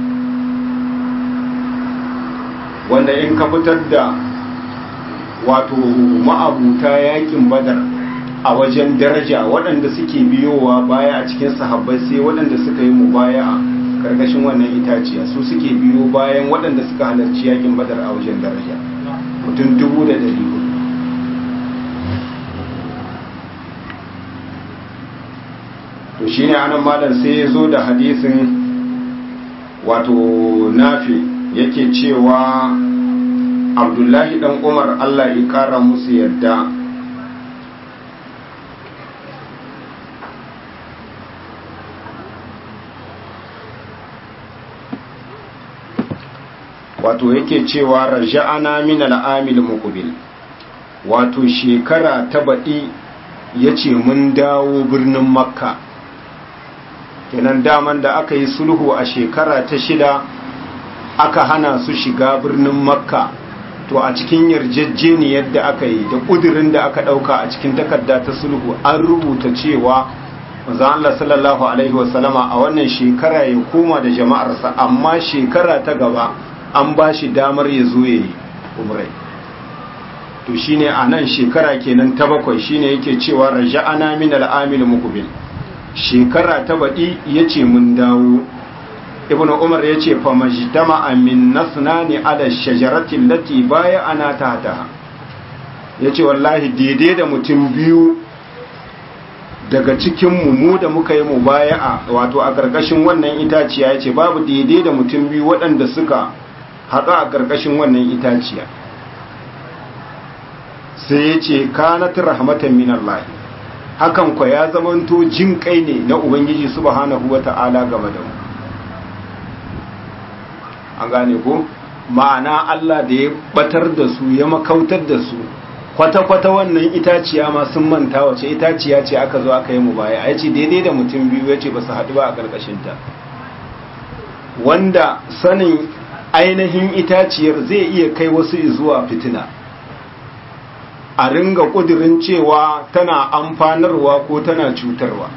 wanda in ka fitar da wato ma'abuta yakin badar a wajen daraja waɗanda suke biyowa baya a cikin sahabbai sai waɗanda suka yi mubaya a karkashin wannan itaciya su suke biyo bayan waɗanda suka halarci yakin badar a wajen daraja mutum dubu da ɗari hudu to shine anan malam sai ya zo da hadisin wato nafi yake cewa abdullahi dan umar allah ya kara musu yadda wato yake cewa raja'ana min al'amil muqbil wato shekara ta baɗi yace mun dawo birnin makka kenan daman da aka yi sulhu a shekara ta shida aka hana su shiga birnin makka to a cikin yarjejeniyar da aka yi da ƙudurin da aka ɗauka a cikin takarda ta sulhu an rubuta cewa manzon Allah sallallahu alaihi wasallama a wannan shekara ya koma da jama'arsa amma shekara ta gaba an ba shi damar ya zo ya yi umrai to shine a nan shekara kenan ta bakwai shine yake cewa raja'ana min al'amil muqbil shekara ta baɗi yace mun dawo ibnu umar yace fa majtama min nasnani ala shajarati allati baya ana tahta yace wallahi daidai da mutum biyu daga cikin mu mu da muka yi mubaya'a wato a karkashin wannan itaciya yace babu daidai da mutum biyu waɗanda suka haɗu a karkashin wannan itaciya sai yace kanat rahmatan min Allah hakan kwa ya zamanto jin kai ne na ubangiji subhanahu wata'ala game da mu an gane ko ma'ana Allah da ya batar da su ya makautar da su kwata-kwata wannan itaciya ma sun manta wace itaciya ce aka zo aka yi mu baya a yace daidai da mutum biyu yace ba su haɗu ba a ƙarƙashinta wanda sanin ainihin itaciyar zai iya kai wasu zuwa fitina a ringa ƙudurin cewa tana amfanarwa ko tana cutarwa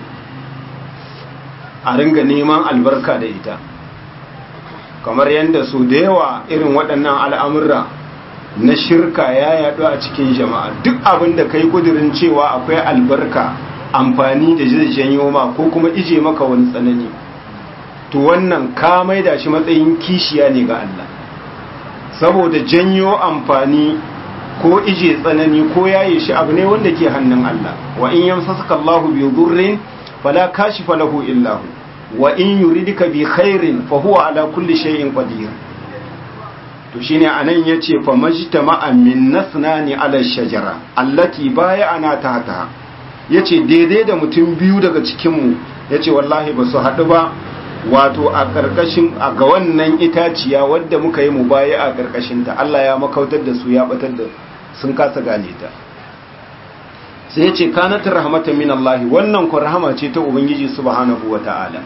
a ringa neman albarka da ita kamar yadda su da yawa irin waɗannan al'amurra na shirka ya yaɗu a cikin jama'a duk abin da kai ƙudurin cewa akwai albarka amfani da zai janyo ma ko kuma ije maka wani tsanani to wannan ka maida shi matsayin kishiya ne ga Allah saboda janyo amfani ko ije tsanani ko yaye shi abu ne wanda ke hannun Allah wa in yamsasaka Allahu bi dhurrin fala kashifa lahu illa hu wa in yuridika bi khairin fa huwa ala kulli shay'in qadir to shine anan yace fa majtama'a min nasnani ala shajara allati bay'ana tahta yace daidai da mutum biyu daga cikin mu yace wallahi ba su hadu ba wato a karkashin a ga wannan itaciya wadda muka yi mubayi a karkashin ta Allah ya makautar da su ya batar da sun kasa gane ta sai ya ce kanatar rahmatan min Allah wannan ku rahama ce ta ubangiji subhanahu wata'ala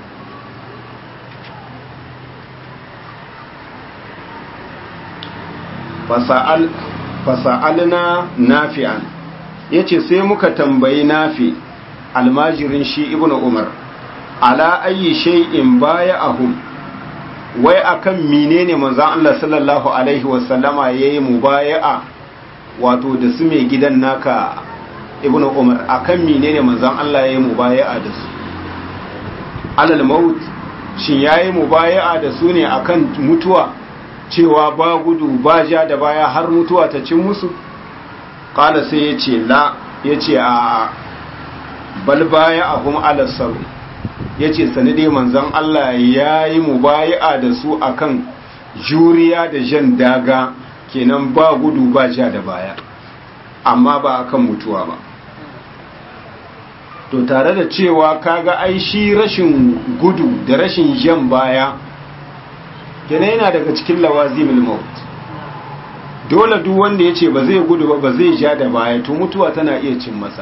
fasa'al fasa'alna nafi'an yace sai muka tambayi nafi almajirin shi ibnu umar ala ayi shay'in baya'ahum wai akan menene manzon Allah sallallahu alaihi wasallama yayi mubaya'a wato da su mai gidan naka ibnu umar akan menene manzon Allah yayi mubaya'a da su alal maut shin yayi mubaya'a da su ne akan mutuwa cewa ba gudu ba ja da baya har mutuwa ta cin musu qala sai yace la yace a bal baya'ahum ala sabr yace sani dai manzon Allah yayi mubaya'a da su akan juriya da jan daga kenan ba gudu ba ja da baya amma ba akan mutuwa ba to tare da cewa kaga ai shi rashin gudu da rashin jan baya kenan yana daga cikin lawazimul maut dole duk wanda yace ba zai gudu ba ba zai ja da baya to mutuwa tana iya cin masa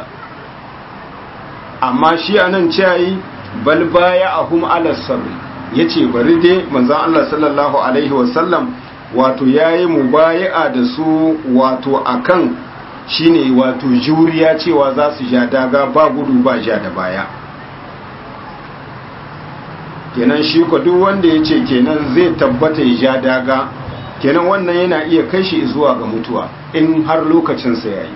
amma shi anan ceyi bal baya ahum ala sabr yace bari dai manzon Allah sallallahu alaihi wasallam wato yayi mubayi'a da su wato akan shine wato juriya cewa za su ja daga ba gudu ba ja da baya kenan shi ko duk wanda ya ce kenan zai tabbata ya ja daga kenan wannan yana iya kai shi zuwa ga mutuwa in har lokacinsa ya yi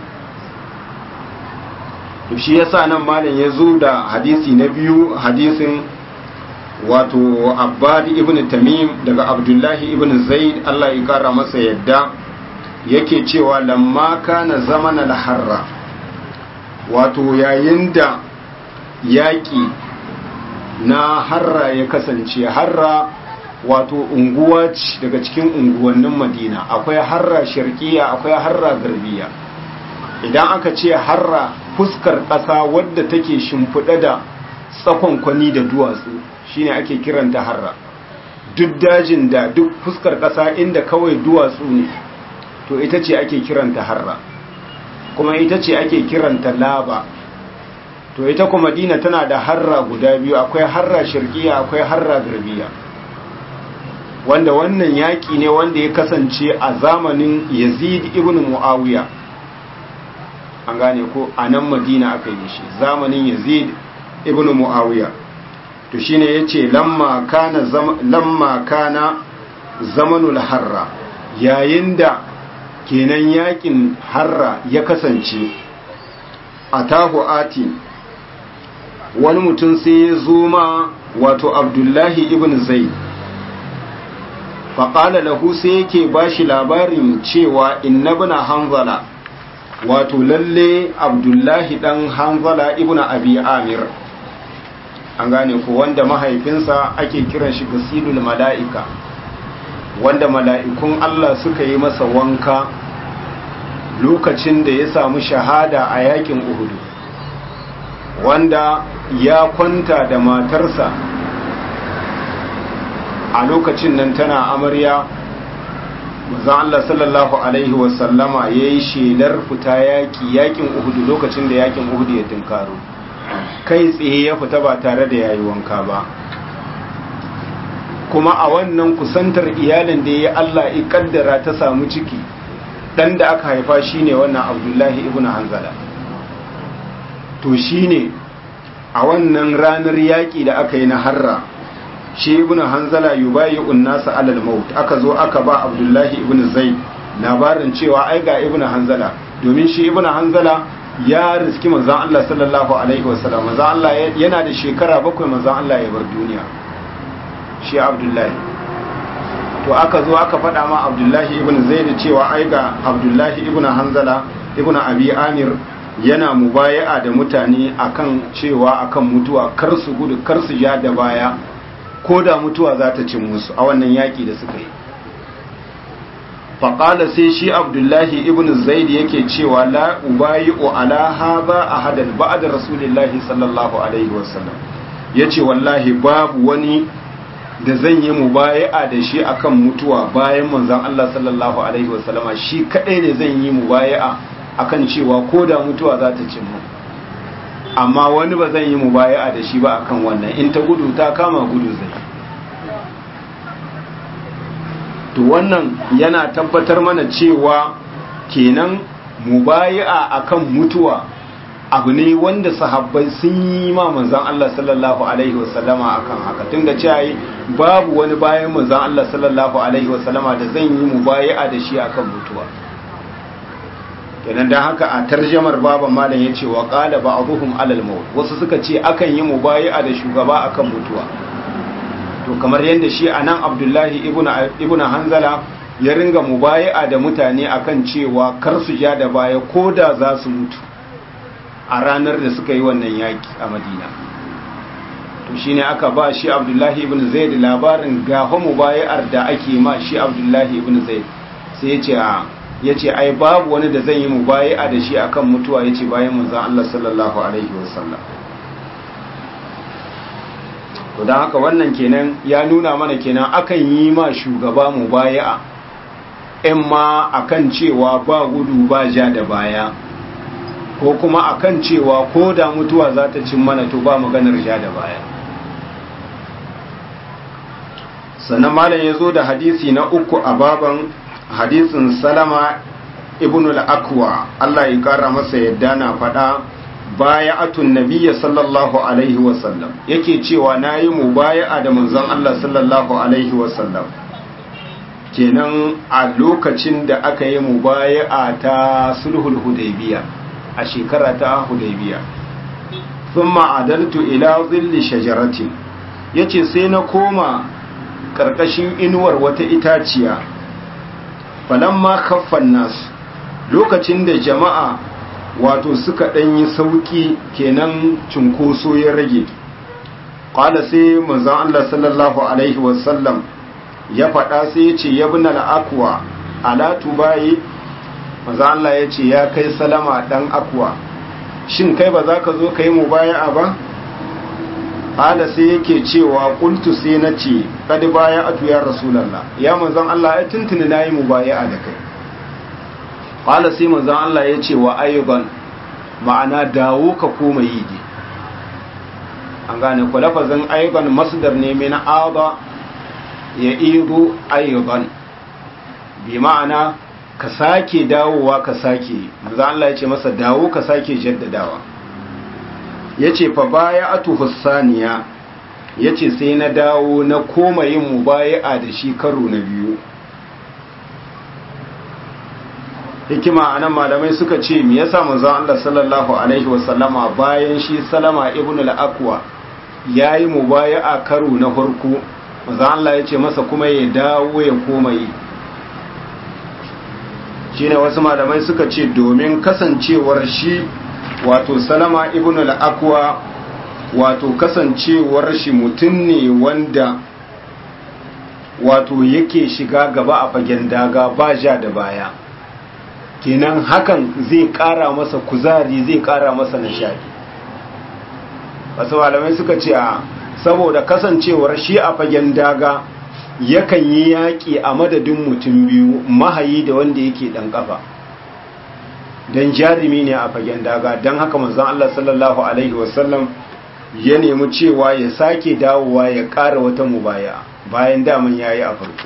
to shi yasa nan malam ya zo da hadisi na biyu hadisin wato abbad ibn tamim daga abdullahi ibn zaid allah ya kara masa yadda yake cewa lamma kana zaman al-harra wato yayin da yaƙi na harra ya kasance harra wato unguwa ce daga cikin unguwannin madina akwai harra sharkiya akwai harra garbiya idan aka ce harra fuskar ƙasa wadda take shimfiɗa da tsakon kwani da duwatsu shine ake kiranta harra duk dajin da duk fuskar ƙasa inda kawai duwatsu ne to ita ce ake kiranta harra kuma ita ce ake kiranta laba to ita kuma madina tana da harra guda biyu akwai harra shirkiya akwai harra garbiya wanda wannan yaƙi ne wanda ya kasance a zamanin yazid ibn muawiya an gane ko a nan madina aka yi shi zamanin yazid ibn muawiya to shine yace lamma kana lamma kana zamanul harra yayin da kenan yakin harra ya kasance a tahu ati wani mutum sai ya zo ma wato abdullahi ibn zai faƙala lahu sai yake ba shi labarin cewa inna bina hanzala wato lalle abdullahi ɗan hanzala ibn abi amir an gane ko wanda mahaifinsa ake kiran shi gasilul mala'ika wanda mala'ikun Allah suka yi masa wanka lokacin da ya samu shahada a yakin Uhudu wanda ya kwanta da matarsa a lokacin nan tana amarya mazan Allah sallallahu Alaihi wasallama ya yi shelar fita yaki yakin Uhudu lokacin da yakin Uhudu ya tunkaro kai tsaye ya fita ba tare da yayi wanka ba kuma a wannan kusantar iyalin da ya Allah ya kaddara ta samu ciki dan da aka haifa shine wannan Abdullahi ibn Hanzala to shine a wannan ranar yaki da aka yi na harra shi ibn Hanzala yubayi'un nasa alal maut aka zo aka ba Abdullahi ibn Zaid labarin cewa ai ga ibn Hanzala domin shi ibn Hanzala ya riski manzon Allah sallallahu alaihi wasallam manzon Allah yana da shekara bakwai manzon Allah ya bar duniya shi abdullahi to aka zo aka faɗa ma abdullahi ibn zaid cewa ai ga abdullahi ibn hanzala ibn abi amir yana mubaya'a da mutane akan cewa akan mutuwa kar su gudu kar su ja da baya ko da mutuwa za ta cin musu a wannan yaki da suka yi faƙala sai shi abdullahi ibn zaid yake cewa la ubayi'u ala hadha ahadan ba'da rasulillahi sallallahu alaihi wasallam yace wallahi babu wani da zan yi mubaya'a da shi akan mutuwa bayan manzon Allah sallallahu alaihi wasallama shi kadai ne zan yi mubaya'a akan cewa ko da mutuwa za ta cin mu amma wani ba zan yi mubaya'a da shi ba akan wannan in ta gudu ta kama gudu zai to wannan yana tabbatar mana cewa kenan mubaya'a akan mutuwa abu ne wanda sahabbai sun yi ma manzan Allah sallallahu alaihi wasallama akan haka tunda cewa babu wani bayan manzan Allah sallallahu alaihi wasallama da zan yi mubaya'a da shi akan mutuwa kenan dan haka a tarjamar baban malam yace wa qala ba'dhum alal maut wasu suka ce akan yi mubaya'a da shugaba akan mutuwa to kamar yadda shi anan abdullahi ibn hanzala ya ringa mubayi'a da mutane akan cewa kar su ja da baya ko da za su mutu a ranar da suka yi wannan yaki a madina to shine aka ba shi abdullahi ibn zaid labarin ga mubayi'ar da ake ma shi abdullahi ibn zaid sai ya ce ya ce ai babu wani da zan yi mubayi'a da shi akan mutuwa ya ce bayan manzan Allah sallallahu alaihi wasallam to don haka wannan kenan ya nuna mana kenan akan yi ma shugaba mubayi'a in ma akan cewa ba gudu ba ja da baya ko kuma akan cewa ko da mutuwa za ta cin mana to ba maganar ja da baya sannan malam ya zo da hadisi na uku a baban hadisin salama ibn al-akwa Allah ya kara masa yadda na faɗa baya atun nabiyya sallallahu alaihi wasallam yake cewa na yi mu baya da manzon Allah sallallahu alaihi wasallam kenan a lokacin da aka yi mu baya ta sulhul hudaybiya a shekara ta hudaybiya thumma adaltu ila zilli shajaratin yace sai na koma karkashin inuwar wata itaciya falamma kaffan nasu lokacin da jama'a wato suka ɗanyi sauƙi kenan cunkoso ya rage ƙwada sai manzan Allah sallallahu Alaihi wasallam ya faɗa sai ya ce ya bi akwa alatu bayi manzan Allah ya ce ya kai salama ɗan akwa shin kai ba za ka zo ka yi mu baya ba? ƙwada sai yake cewa ƙultu sai na ce ƙadi baya atu ya rasulallah ya manzan Allah ya tuntuni na yi mu baya da kai ƙwala sai manzan Allah ya ce wa ayyuban ma'ana dawo ka koma yi ne an gane ku lafazin ayyuban masdar ne mai na'aba ya iru ayyuban bi ma'ana ka sake dawowa ka sake manzan Allah ya ce masa dawo ka sake jaddadawa ya ce fa baya atu hussaniya ya ce sai na dawo na koma yin mubaya'a da shi karo na biyu hikima a nan malamai suka ce me yasa manzon Allah sallallahu alaihi wasallama bayan shi salama ibn al-aqwa yayi mubaya'a karo na farko manzon Allah ya ce masa kuma ya dawo ya koma yi shine wasu malamai suka ce domin kasancewar shi wato salama ibn al-aqwa wato kasancewar shi mutum ne wanda wato yake shiga gaba a fagen daga ba ja da baya kenan hakan zai kara masa kuzari zai kara masa nishadi wasu malamai suka ce a saboda kasancewar shi a fagen daga yakan yi yaƙi a madadin mutum biyu mahayi da wanda yake ɗan ƙafa don jarumi ne a fagen daga don haka manzon Allah sallallahu Alaihi wasallam ya nemi cewa ya sake dawowa ya ƙara wata mubaya bayan daman ya yi a farko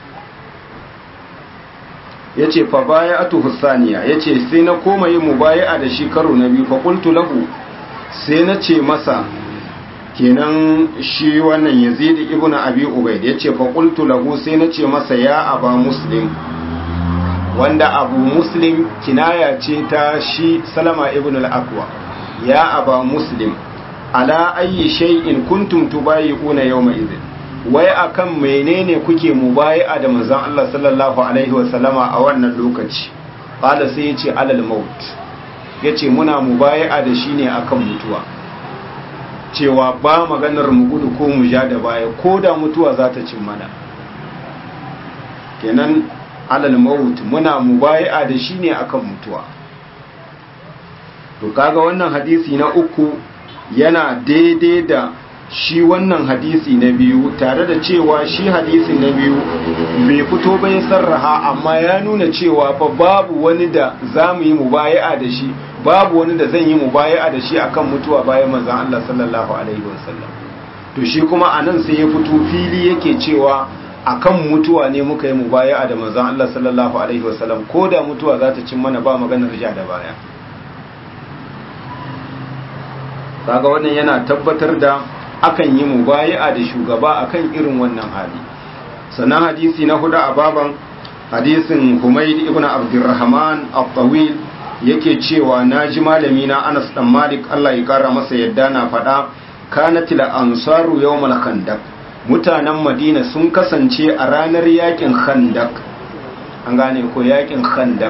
ya ce fa baya atu hussaniya ya ce sai na koma yin mubaya da shi karo na biyu fa kultu lahu sai na ce masa kenan shi wannan yazid ibn abi ubaid ya ce fa qultu lahu sai na ce masa ya aba muslim wanda abu muslim kinaya ce ta shi salama ibn al-aqwa ya aba muslim ala ayyi shay'in kuntum tubayi'una yawma idhin wai akan menene kuke mubayi'a da manzon Allah sallallahu alaihi wasallama a wannan lokaci qala sai yace alal maut yace muna mubayi'a da shi ne akan mutuwa cewa ba maganar mu gudu ko mu ja da baya ko da mutuwa za ta cin mana kenan alal maut muna mubayi'a da shi ne akan mutuwa to kaga wannan hadisi na uku yana daidai da shi wannan hadisi na biyu tare da cewa shi hadisi na biyu bai fito bai sarraha amma ya nuna cewa fa babu wani da za mu yi mubayi'a da shi babu wani da zan yi mubayi'a da shi akan mutuwa bayan manzon Allah sallallahu alaihi wasallam to shi kuma anan sai ya fito fili yake cewa akan mutuwa ne muka yi mubayi'a da manzon Allah sallallahu alaihi wasallam ko da mutuwa za ta cin mana ba maganar ja da baya kaga wannan yana tabbatar da akan yi mubayi'a da shugaba akan irin wannan hali sannan hadisi na hudu a baban hadisin Humayd ibn Abdurrahman al-Tawil yake cewa naji malami na Anas dan Malik Allah ya kara masa yadda na faɗa kanatil ansaru yawmal khandaq mutanen madina sun kasance a ranar yakin khandak an gane ko yakin khandak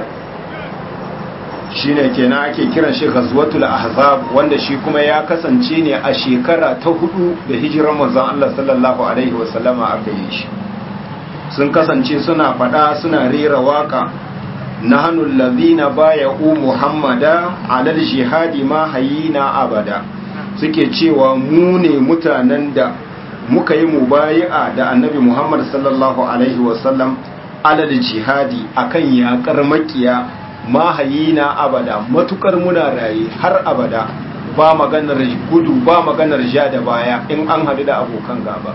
shine kenan ake kiran shi ghazwatul ahzab wanda shi kuma ya kasance ne a shekara ta hudu da hijirar manzon Allah sallallahu alaihi wasallama aka yi shi sun kasance suna fada suna rera waka nahnu allazina bay'u muhammada alal jihadi ma hayina abada suke cewa mu ne mutanen da muka yi mubayi'a da annabi muhammad sallallahu alaihi wasallam alal jihadi akan yakar makiya mahayina abada matukar muna raye har abada ba maganar gudu ba maganar ja da baya in an hadu da abokan gaba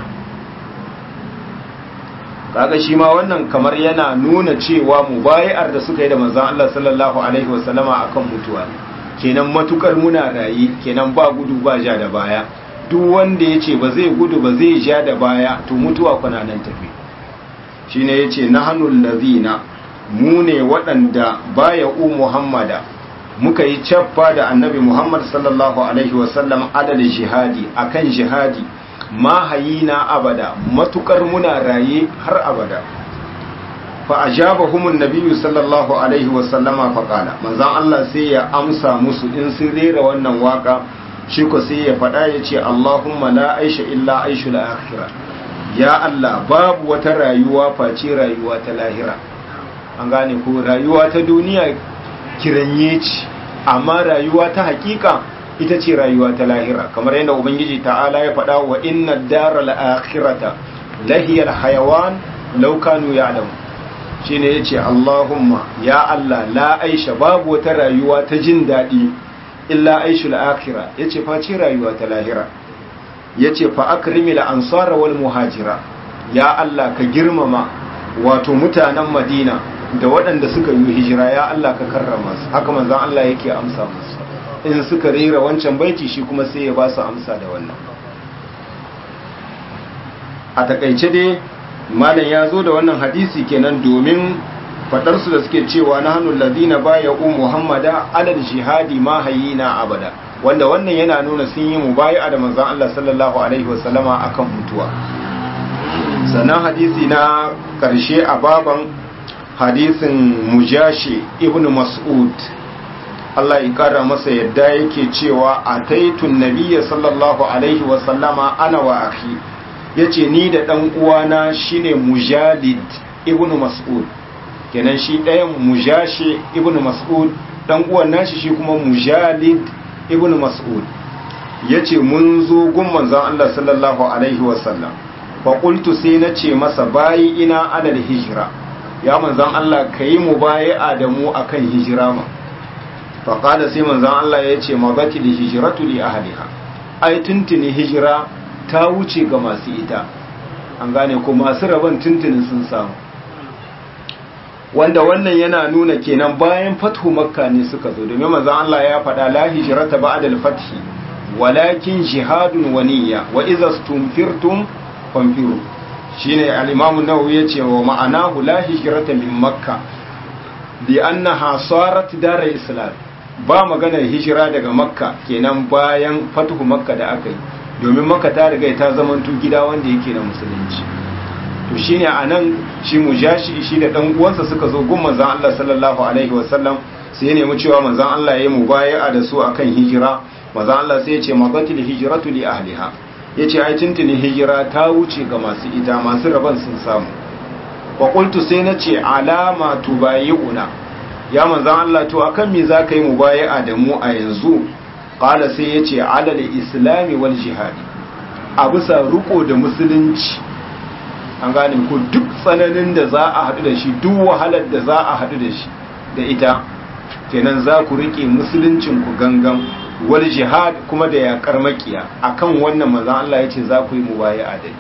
kaga shi ma wannan kamar yana nuna cewa mubayi'ar da suka yi da manzon Allah sallallahu alaihi wasallama akan mutuwa kenan matukar muna raye kenan ba gudu ba ja da baya duk wanda ya ce ba zai gudu ba zai ja da baya to mutuwa kuna nan tafi shine yace nahanul ladina mu ne waɗanda baya u muhammada muka yi cappa da annabi muhammad sallallahu alaihi wasallam adal jihadi akan jihadi ma hayina abada matukar muna raye har abada fa ajabahumun nabiyyu sallallahu alaihi wasallama fa qala manzon Allah sai ya amsa musu in sun rera wannan waka shi ko sai ya faɗa ya ce Allahumma la aisha illa aishul akhirah ya Allah babu wata rayuwa face rayuwa ta lahira an gane ko rayuwa ta duniya kiranye ce amma rayuwa ta hakika ita ce rayuwa ta lahira kamar yadda ubangiji ta'ala ya faɗa wa inna daral akhirata lahiyal hayawan law kanu ya'lamu shine yace Allahumma ya Allah la aisha babu wata rayuwa ta jin daɗi illa aishul akhira yace face rayuwa ta lahira yace fa akrimil ansara wal muhajira ya Allah ka girmama wato mutanen Madina da waɗanda suka yi hijira ya Allah ka karrama su haka manzon Allah yake amsa musu in suka rera wancan baiti shi kuma sai ya ba su amsa da wannan a takaice dai malam ya zo da wannan hadisi kenan domin faɗarsu da suke cewa na hannun ladina baya u muhammada alal jihadi ma hayina abada wanda wannan yana nuna sun yi mubaya da manzon Allah sallallahu alaihi wasallama akan mutuwa sannan hadisi na ƙarshe a baban hadisin mujashi ibn mas'ud Allah ya kara masa yadda yake cewa a taitun nabiya sallallahu alaihi wasallama ana wa akhi yace ni da dan uwana shine mujalid ibn mas'ud kenan shi ɗayan mujashi ibn mas'ud dan uwan nashi shi kuma mujalid ibn mas'ud yace mun zo gun manzon Allah sallallahu alaihi wasallam fa qultu sai nace masa bayi ina alal hijra ya manzon Allah kayi mubayi'a da mu akan hijira ma fa qala sai manzon Allah yace mabati li hijratu li ahliha ai tuntuni hijira ta wuce ga masu ita an gane ko masu rabon tuntunin sun samu wanda wannan yana nuna kenan bayan fathu makka ne suka zo domin manzon Allah ya faɗa la hijrata ba'da al-fath walakin jihadun wa niyya wa idza stumfirtum fanfiru shine al-imam an-nawawi yace wa ma'anahu la hijrata min makka bi annaha sarat dar islam ba maganar hijira daga makka kenan bayan fathu makka da aka yi domin makka ta riga ta zamanto gida wanda yake na musulunci to shine anan shi mujashi shi da dan uwansa suka zo gun manzon Allah sallallahu alaihi wasallam sai ya nemi cewa manzon Allah ya yi mubaya'a da su akan hijira manzon Allah sai ya ce magatil hijratu li ahliha yace ai tuntuni hijira ta wuce ga masu ita masu raban sun samu wa qultu sai na ce alama tubayi'una ya manzon Allah to akan me zaka yi mubaya'a da mu a yanzu qala sai yace alal islami wal jihadi a bisa riko da musulunci an gane ko duk tsananin da za a haɗu da shi duk wahalar da za a haɗu da shi da ita kenan za ku riƙe musuluncin ku gangan wal jihad kuma da yaƙar makiya akan wannan manzon Allah ya ce za ku yi mubayi'a da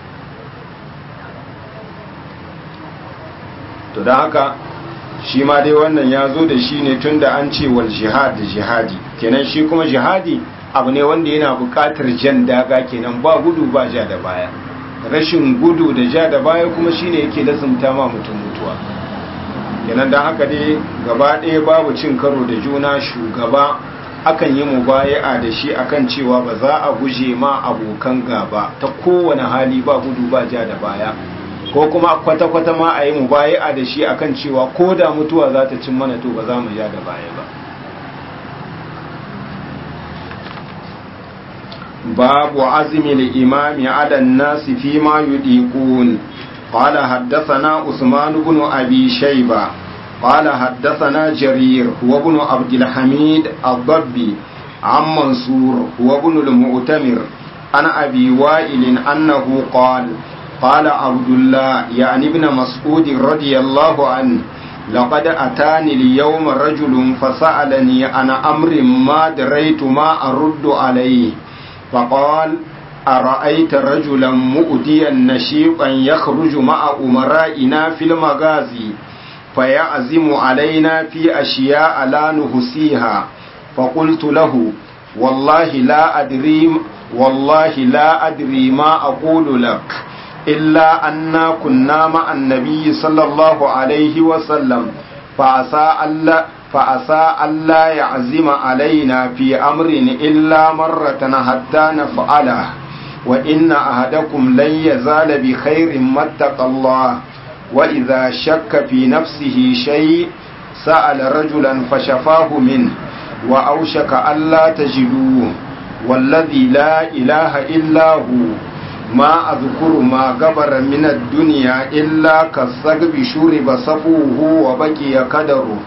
to don haka shi ma dai wannan ya zo da shi ne tun da an ce wal jihad da jihadi kenan shi kuma jihadi abu ne wanda yana buƙatar jan daga kenan ba gudu ba ja da baya rashin gudu da ja da baya kuma shine yake lazumta ma mutum mutuwa kenan dan haka dai gaba ɗaya babu cin karo da juna shugaba akan yi mubaya'a da shi akan cewa ba za a guje ma abokan gaba ta kowane hali ba gudu ba ja da baya ko kuma kwata-kwata ma a yi mubaya'a da shi akan cewa ko da mutuwa za ta cin mana to ba za mu ja da baya ba babu azmi al-imami ala an-nas fi ma yudiqun qala haddathana usman ibn abi shayba قال حدثنا جرير هو ابن عبد الحميد الضبي عن منصور هو ابن المؤتمر عن أبي وائل أنه قال قال عبد الله يعني ابن مسعود رضي الله عنه لقد أتاني اليوم رجل فسألني عن أمر ما دريت ما أرد عليه فقال أرأيت رجلا مؤديا نشيطا يخرج مع أمرائنا في المغازي فيعزم علينا في أشياء لا نحصيها فقلت له والله لا أدري والله لا أدري ما أقول لك إلا أنا كنا مع النبي صلى الله عليه وسلم فعسى ألا فعسى ألا يعزم علينا في أمر إلا مرة حتى نفعله وإن أحدكم لن يزال بخير ما اتقى الله وإذا شك في نفسه شيء سأل رجلا فشفاه منه وأوشك ألا تجدوه والذي لا إله إلا هو ما أذكر ما قبر من الدنيا إلا كالثقب شرب صفوه وبكي قدره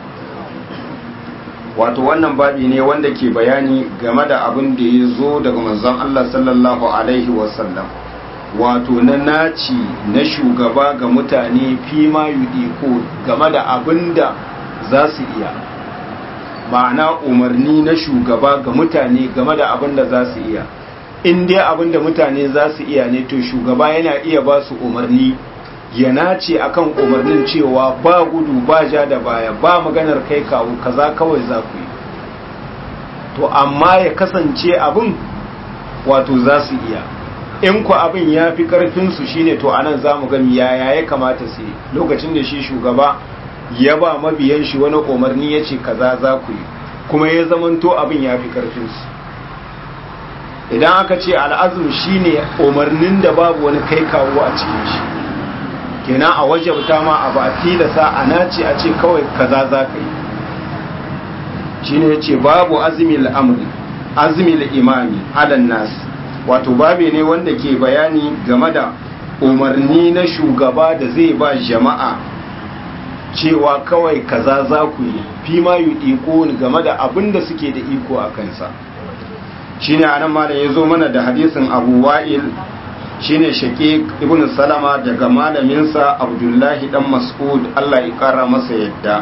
wato wannan babi ne wanda ke bayani game da abin da ya zo daga manzon Allah sallallahu alaihi wasallam wato na naci na shugaba ga mutane fi ma yudiko game da abin da za su iya ma'ana umarni na shugaba ga mutane game da abin da za su iya in dai abin da mutane za su iya ne to shugaba yana iya ba su umarni ya nace akan umarnin cewa ba gudu ba ja da baya ba maganar kai kawo kaza kawai za ku yi to amma ya kasance abin wato za su iya in ku abin ya fi ƙarfinsu shine to anan za mu gani yaya ya kamata su yi lokacin da shi shugaba ya ba mabiyan shi wani umarni ya ce kaza za ku yi kuma ya zamanto abin ya fi ƙarfinsu idan aka ce al'azum shine umarnin da babu wani kai kawo a cikin shi kenan a wajabta ma a ba tilasa a nace a ce kawai kaza za ka yi shine ya ce babu azimil amri azimil imami alan nasi wato babe ne wanda ke bayani game da umarni na shugaba da zai ba jama'a cewa kawai kaza za ku yi fi ma yi iko game da abin da suke da iko a kansa shine anan malam ya zo mana da hadisin abu wa'il shine shaqiq ibn salama daga malaminsa abdullahi dan mas'ud Allah ya kara masa yadda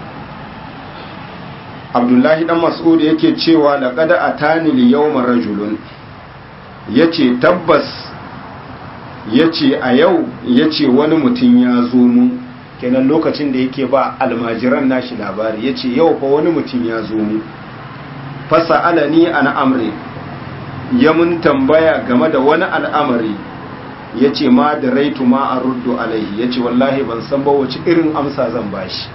abdullahi dan mas'ud yake cewa laqad atani al-yawma rajulun ya ce tabbas ya ce a yau ya ce wani mutum ya zo mu kenan lokacin da yake ba almajiran nashi labari ya ce yau fa wani mutum ya zo mu fasa alani an amri ya mun tambaya game da wani al'amari ya ce ma da raitu ma a ruddu alaihi ya ce wallahi ban san ba wace irin amsa zan bashi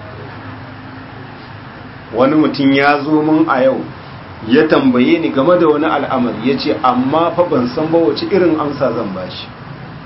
wani mutum ya zo mun a yau ya tambaye ni game da wani al'amari ya ce amma fa ban san ba wace irin amsa zan ba shi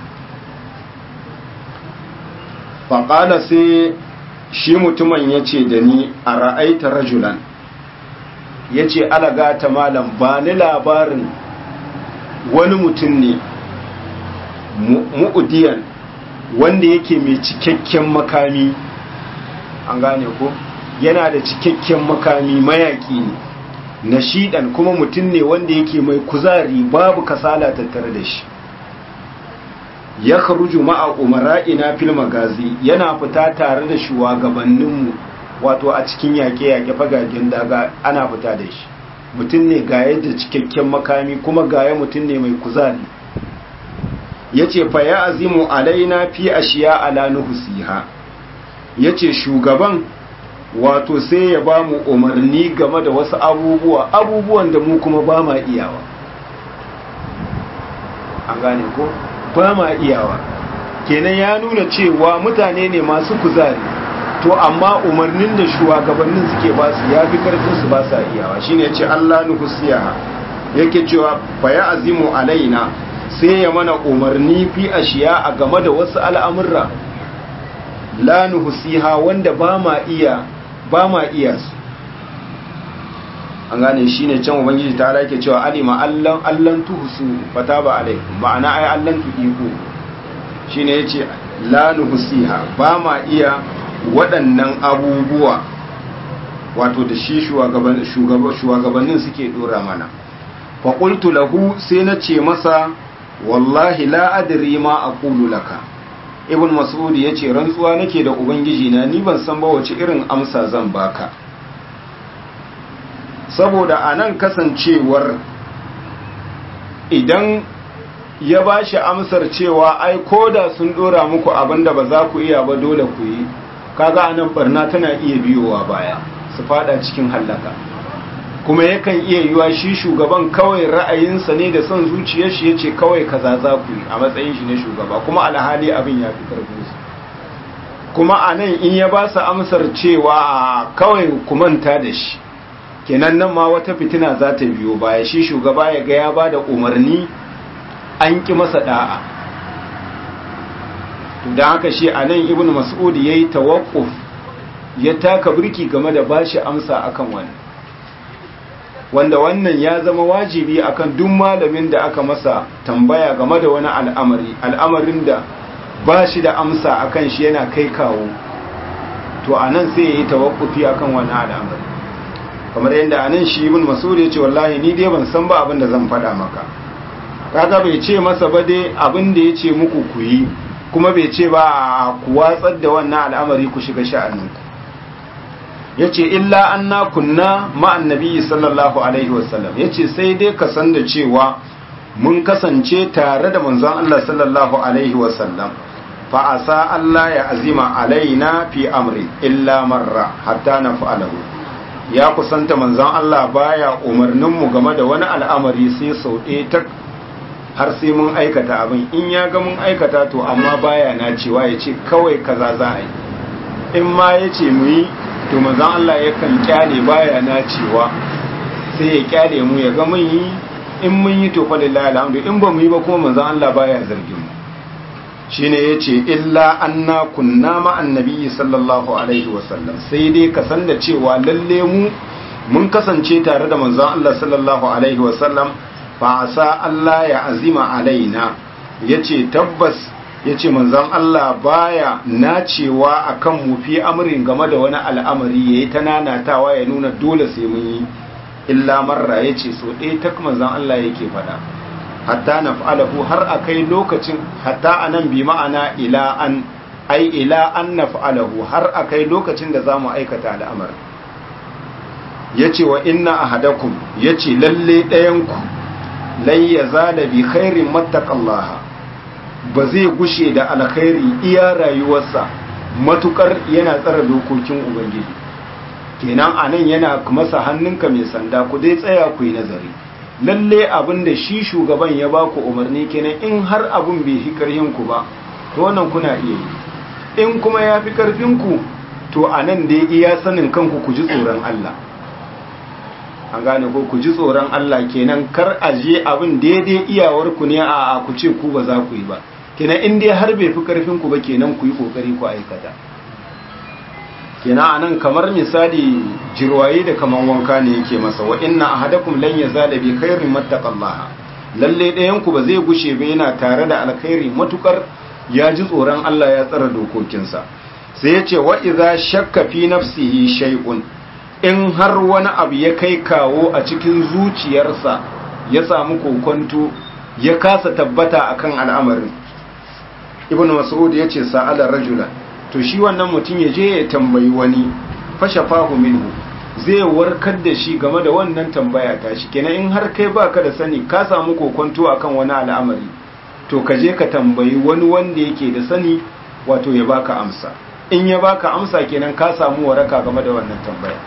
faƙala sai shi mutumin ya ce da ni a ra'aita rajulan ya ce alaga ta malam ba ni labarin wani mutum ne mu'udiyan wanda yake mai cikakken makami an gane ko yana da cikakken makami mayaki ne nashidan kuma mutum ne wanda yake mai kuzari babu kasala tattare da shi ya kharuju ma'a umara'ina fil magazi yana fita tare da shugabanninmu wato a cikin yaƙe-yaƙe fagagen daga ana fita da shi mutum ne ga yadda cikakken makami kuma gaya mutum ne mai kuzari ya ce fa ya azimu alaina fi ashiya ala nuhusiha ya ce shugaban wato sai ya ba mu umarni game da wasu abubuwa abubuwan da mu kuma ba ma iyawa an gane ko ba ma iyawa kenan ya nuna cewa mutane ne masu kuzari to amma umarnin da shugabannin suke ba su ya fi karfin su ba sa iyawa shine ya ce Allah nuhusiyaha yake cewa fa ya azimu alaina sai ya mana umarni fi ashiya a game da wasu al'amurra la nuhusiha wanda ba ma iya ba ma iya su an gane shi ne can ubangiji ta ala ke cewa alima allan allan tuhusu fata ba alai ma'ana ai allan tuhiku shi ne ya ce la nuhusiha ba ma iya waɗannan abubuwa wato da shi shugabannin suke ɗora mana faƙultu lahu sai na ce masa wallahi la adri ma aqulu laka ibn mas'ud yace rantsuwa nake da ubangiji na ni ban san ba wace irin amsa zan baka saboda anan kasancewar idan ya bashi amsar cewa ai koda sun dora muku abinda ba za ku iya ba dole ku yi kaga anan barna tana iya biyowa baya su fada cikin hallaka kuma yakan iya yiwa shi shugaban kawai ra'ayinsa ne da son zuciyar shi yace kawai kaza za ku yi a matsayin shi na shugaba kuma alhali abin ya fi karfin su kuma a nan in ya ba su amsar cewa kawai ku manta da shi kenan nan ma wata fitina za ta biyo baya shi shugaba ya ga ya ba da umarni an ki masa da'a to don haka shi a nan ibn mas'ud ya yi tawakkuf ya taka birki game da bashi amsa akan wannan wanda wannan ya zama wajibi akan duk malamin da aka masa tambaya game da wani al'amari al'amarin da ba shi da amsa akan shi yana kai kawo to anan sai ya yi tawakkufi akan wani al'amari kamar yadda anan shi ibn mas'ud ya ce wallahi ni dai ban san ba abin da zan faɗa maka kaga bai ce masa ba dai abin da ya ce muku ku yi kuma bai ce ba ku watsar da wannan al'amari ku shiga sha'aninku ya ce illa an na kunna ma'an nabi sallallahu alaihi wasallam ya ce sai dai ka san da cewa mun kasance tare da manzon Allah sallallahu alaihi wasallam fa asa Allah ya azima alaina fi amri illa marra hatta na fa'alahu ya kusanta manzon Allah baya umarnin mu game da wani al'amari sai sau ɗaya ta har sai mun aikata abin in ya ga mun aikata to amma baya na cewa ya ce kawai kaza za a yi in ma ya ce mu yi to manzon Allah yakan kyale baya na cewa sai ya kyale mu ya ga mun yi in mun yi to fa lillahi alhamdu in ba mu yi ba kuma manzon Allah baya zargin mu shine yace illa anna kunna ma annabi sallallahu alaihi wasallam sai dai ka san da cewa lalle mu mun kasance tare da manzon Allah sallallahu alaihi wasallam fa asa Allah ya azima alaina yace tabbas ya ce manzon Allah baya nacewa a kan mufi amurin game da wani al'amari ya yi ta nanatawa ya nuna dole sai mun yi illa marra ya ce so ɗaya ta manzon Allah yake faɗa hatta na fa'alahu har a kai lokacin hatta a nan bi ma'ana ila an ai ila an na fa'alahu har a kai lokacin da za mu aikata al'amar ya ce wa inna ahadakum ya ce lalle ɗayanku lai ya zala bi khairin mattaqallaha ba zai gushe da alkhairi iya rayuwarsa matukar yana tsara dokokin ubangiji kenan anan yana masa hannunka mai sanda ku dai tsaya ku yi nazari lalle abin da shi shugaban ya ba ku umarni kenan in har abin bai fi karhin ku ba to wannan kuna iya yi in kuma ya fi karfin ku to anan dai iya sanin kanku ku ji tsoron Allah an gane ko ku ji tsoron Allah kenan kar a je abin daidai iyawar ku ne a ku ce ku ba za ku yi ba kenan in dai har bai fi karfin ku ba kenan ku yi kokari ku aikata kenan anan kamar misali jirwaye da kaman wanka ne yake masa wa inna ahadakum lan yazala bi khairin mattaqallaha lalle ɗayan ku ba zai gushe ba yana tare da alkhairi matukar ya ji tsoron Allah ya tsara dokokinsa sai ya ce wa idza shakka fi nafsihi shay'un in har wani abu ya kai kawo a cikin zuciyarsa ya samu kokonto ya kasa tabbata akan al'amarin ibn mas'ud ya ce sa'ala rajulan to shi wannan mutum ya je ya tambayi wani fashafahu minhu zai warkar da shi game da wannan tambaya ta shi kenan in har kai baka da sani ka samu kokonto akan wani al'amari to ka je ka tambayi wani wanda yake da sani wato ya baka amsa in ya baka amsa kenan ka samu waraka game da wannan tambaya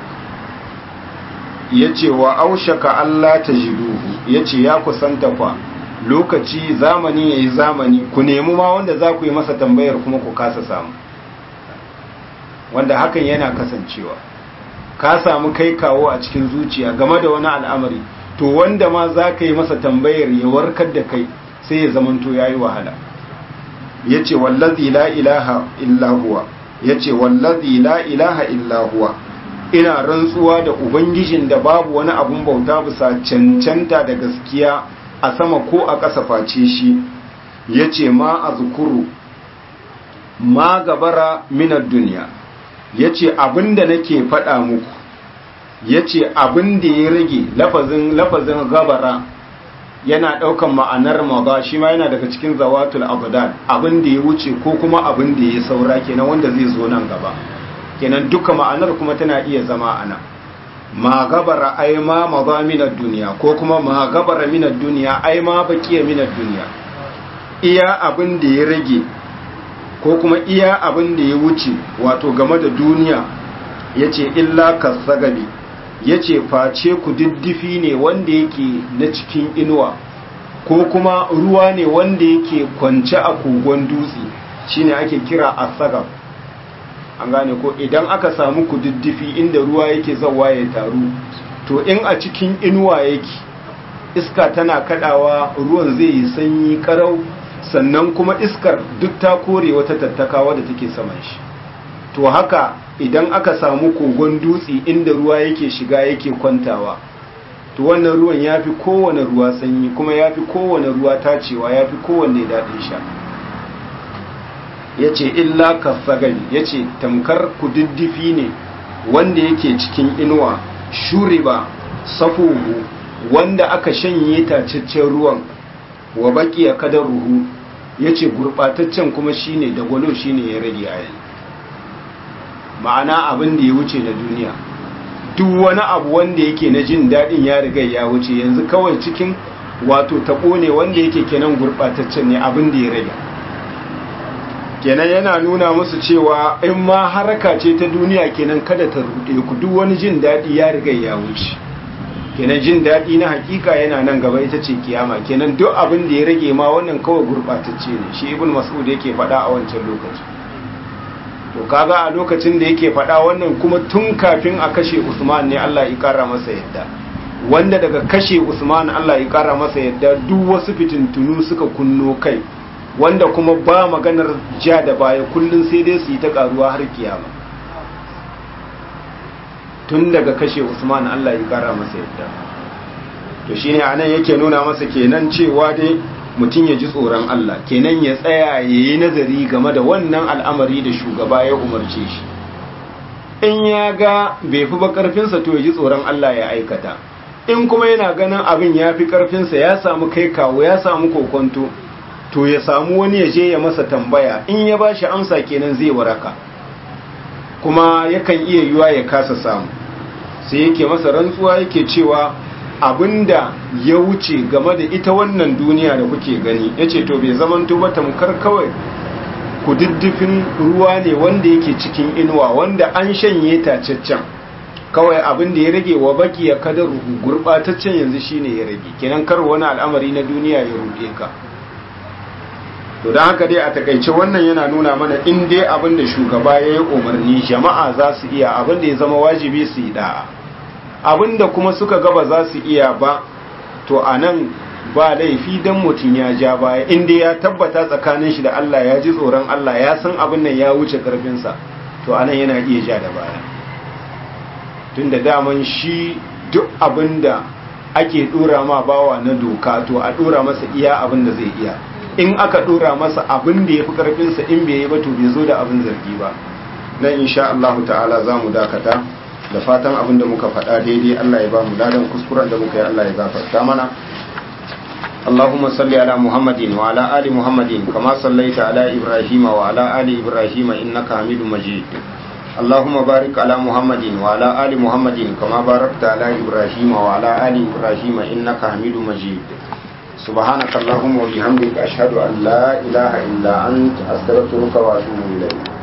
ya ce wa aushaka Allah ta jiduhu ya ce ya kusanta fa lokaci zamani ya yi zamani ku nemi ma wanda za ku yi masa tambayar kuma ku kasa samu wanda hakan yana kasancewa ka samu kai kawo a cikin zuciya game da wani al'amari to wanda ma za ka yi masa tambayar ya warkar da kai sai ya zamanto ya yi wahala ya ce wallazi la ilaha illahuwa ya ce wallazi la ilaha illahuwa ina rantsuwa da ubangijin da babu wani abun bauta bisa cancanta da gaskiya a sama ko a ƙasa face shi ya ce ma a zukuru ma gabara minar duniya ya ce abinda nake faɗa muku ya ce abinda ya rage lafazin lafazin gabara yana ɗaukan ma'anar maza shi ma yana daga cikin zawatul abdan abinda ya wuce ko kuma abinda ya saura kenan wanda zai zo nan gaba kenan duka ma'anar kuma tana iya zama ana ma gabara ai ma maza minar duniya ko kuma ma gabara minar duniya ai ma bakiya minar duniya iya abin da ya rage ko kuma iya abin da ya wuce wato game da duniya ya ce illa kasagabi ya ce face ku diddifi ne wanda yake na cikin inuwa ko kuma ruwa ne wanda yake kwance a kogon dutse shine ake kira asagab an gane ko idan aka samu ku diddifi inda ruwa yake zawa ya taru to in a cikin inuwa yake iska tana kadawa ruwan zai yi sanyi karau sannan kuma iskar duk ta kore wata tattakawa da take saman shi to haka idan aka samu kogon dutse inda ruwa yake shiga yake kwantawa to wannan ruwan ya fi kowane ruwa sanyi kuma ya fi kowane ruwa tacewa ya fi kowane daɗin sha ya ce illa kasagari ya ce tamkar kududdufi ne wanda yake cikin inuwa shuri ba safuhu wanda aka shanye tacaccen ruwan wa baki ya kadar ruhu ya ce gurɓataccen kuma shine da gwalo shine ya rage a yanzu ma'ana abin da ya wuce na duniya duk wani abu wanda yake na jin daɗin ya riga ya wuce yanzu kawai cikin wato taɓo ne wanda yake kenan gurɓataccen ne abin da ya rage kenan yana nuna musu cewa in ma haraka ce ta duniya kenan kada ta ruɗe ku duk wani jin daɗi ya riga ya wuce kenan jin daɗi na hakika yana nan gaba ita ce kiyama kenan duk abin da ya rage ma wannan kawai gurɓatacce ne shi ibn mas'ud yake faɗa a wancan lokaci to kaga a lokacin da yake faɗa wannan kuma tun kafin a kashe usman ne Allah ya ƙara masa yadda wanda daga kashe usman Allah ya ƙara masa yadda duk wasu fitintunu suka kunno kai wanda kuma ba maganar ja da baya kullun sai dai su yi ta ƙaruwa har kiyama tun daga kashe Usman Allah ya kara masa yadda to shine anan yake nuna masa kenan cewa dai mutum ya ji tsoron Allah kenan ya tsaya yayi nazari game da wannan al'amari da shugaba ya umarce shi in ya ga bai fi ba karfinsa to ya ji tsoron Allah ya aikata in kuma yana ganin abin ya fi karfinsa ya samu kai kawo ya samu kokonto to ya samu wani ya je ya masa tambaya in ya ba shi amsa kenan zai waraka kuma yakan iya yiwa ya kasa samu sai yake masa rantsuwa yake cewa abinda ya wuce game da ita wannan duniya da kuke gani yace to bai zamanto ba tamkar kawai ku diddifin ruwa ne wanda yake cikin inuwa wanda an shanye tacaccen kawai abin da ya rage wa baki ya kada ruhu gurbataccen yanzu shine ya rage kenan kar wani al'amari na duniya ya ruɗe ka to don haka dai a takaice wannan yana nuna mana in dai abin da shugaba ya yi umarni jama'a za su iya abin da ya zama wajibi su yi da'a abin da kuma suka gaba za su iya ba to a nan ba laifi don mutum ya ja baya in dai ya tabbata tsakanin shi da Allah ya ji tsoron Allah ya san abin nan ya wuce karfinsa to a nan yana iya ja da baya tun da daman shi duk abin da ake dora ma bawa na doka to a dora masa iya abin da zai iya in aka dora masa abin da ya fi karfinsa in bai yi ba to bai zo da abin zargi ba nan insha Allah ta'ala za mu dakata da fatan abin da muka faɗa daidai Allah ya ba mu ladan kuskuren da muka yi Allah ya gafarta mana اللهم صل على محمد وعلى آل محمد كما صليت على إبراهيم وعلى آل إبراهيم إنك حميد مجيد اللهم بارك على محمد وعلى آل محمد كما باركت على إبراهيم وعلى آل إبراهيم إنك حميد مجيد سبحانك اللهم وبحمدك أشهد أن لا إله إلا أنت أستغفرك وأتوب إليك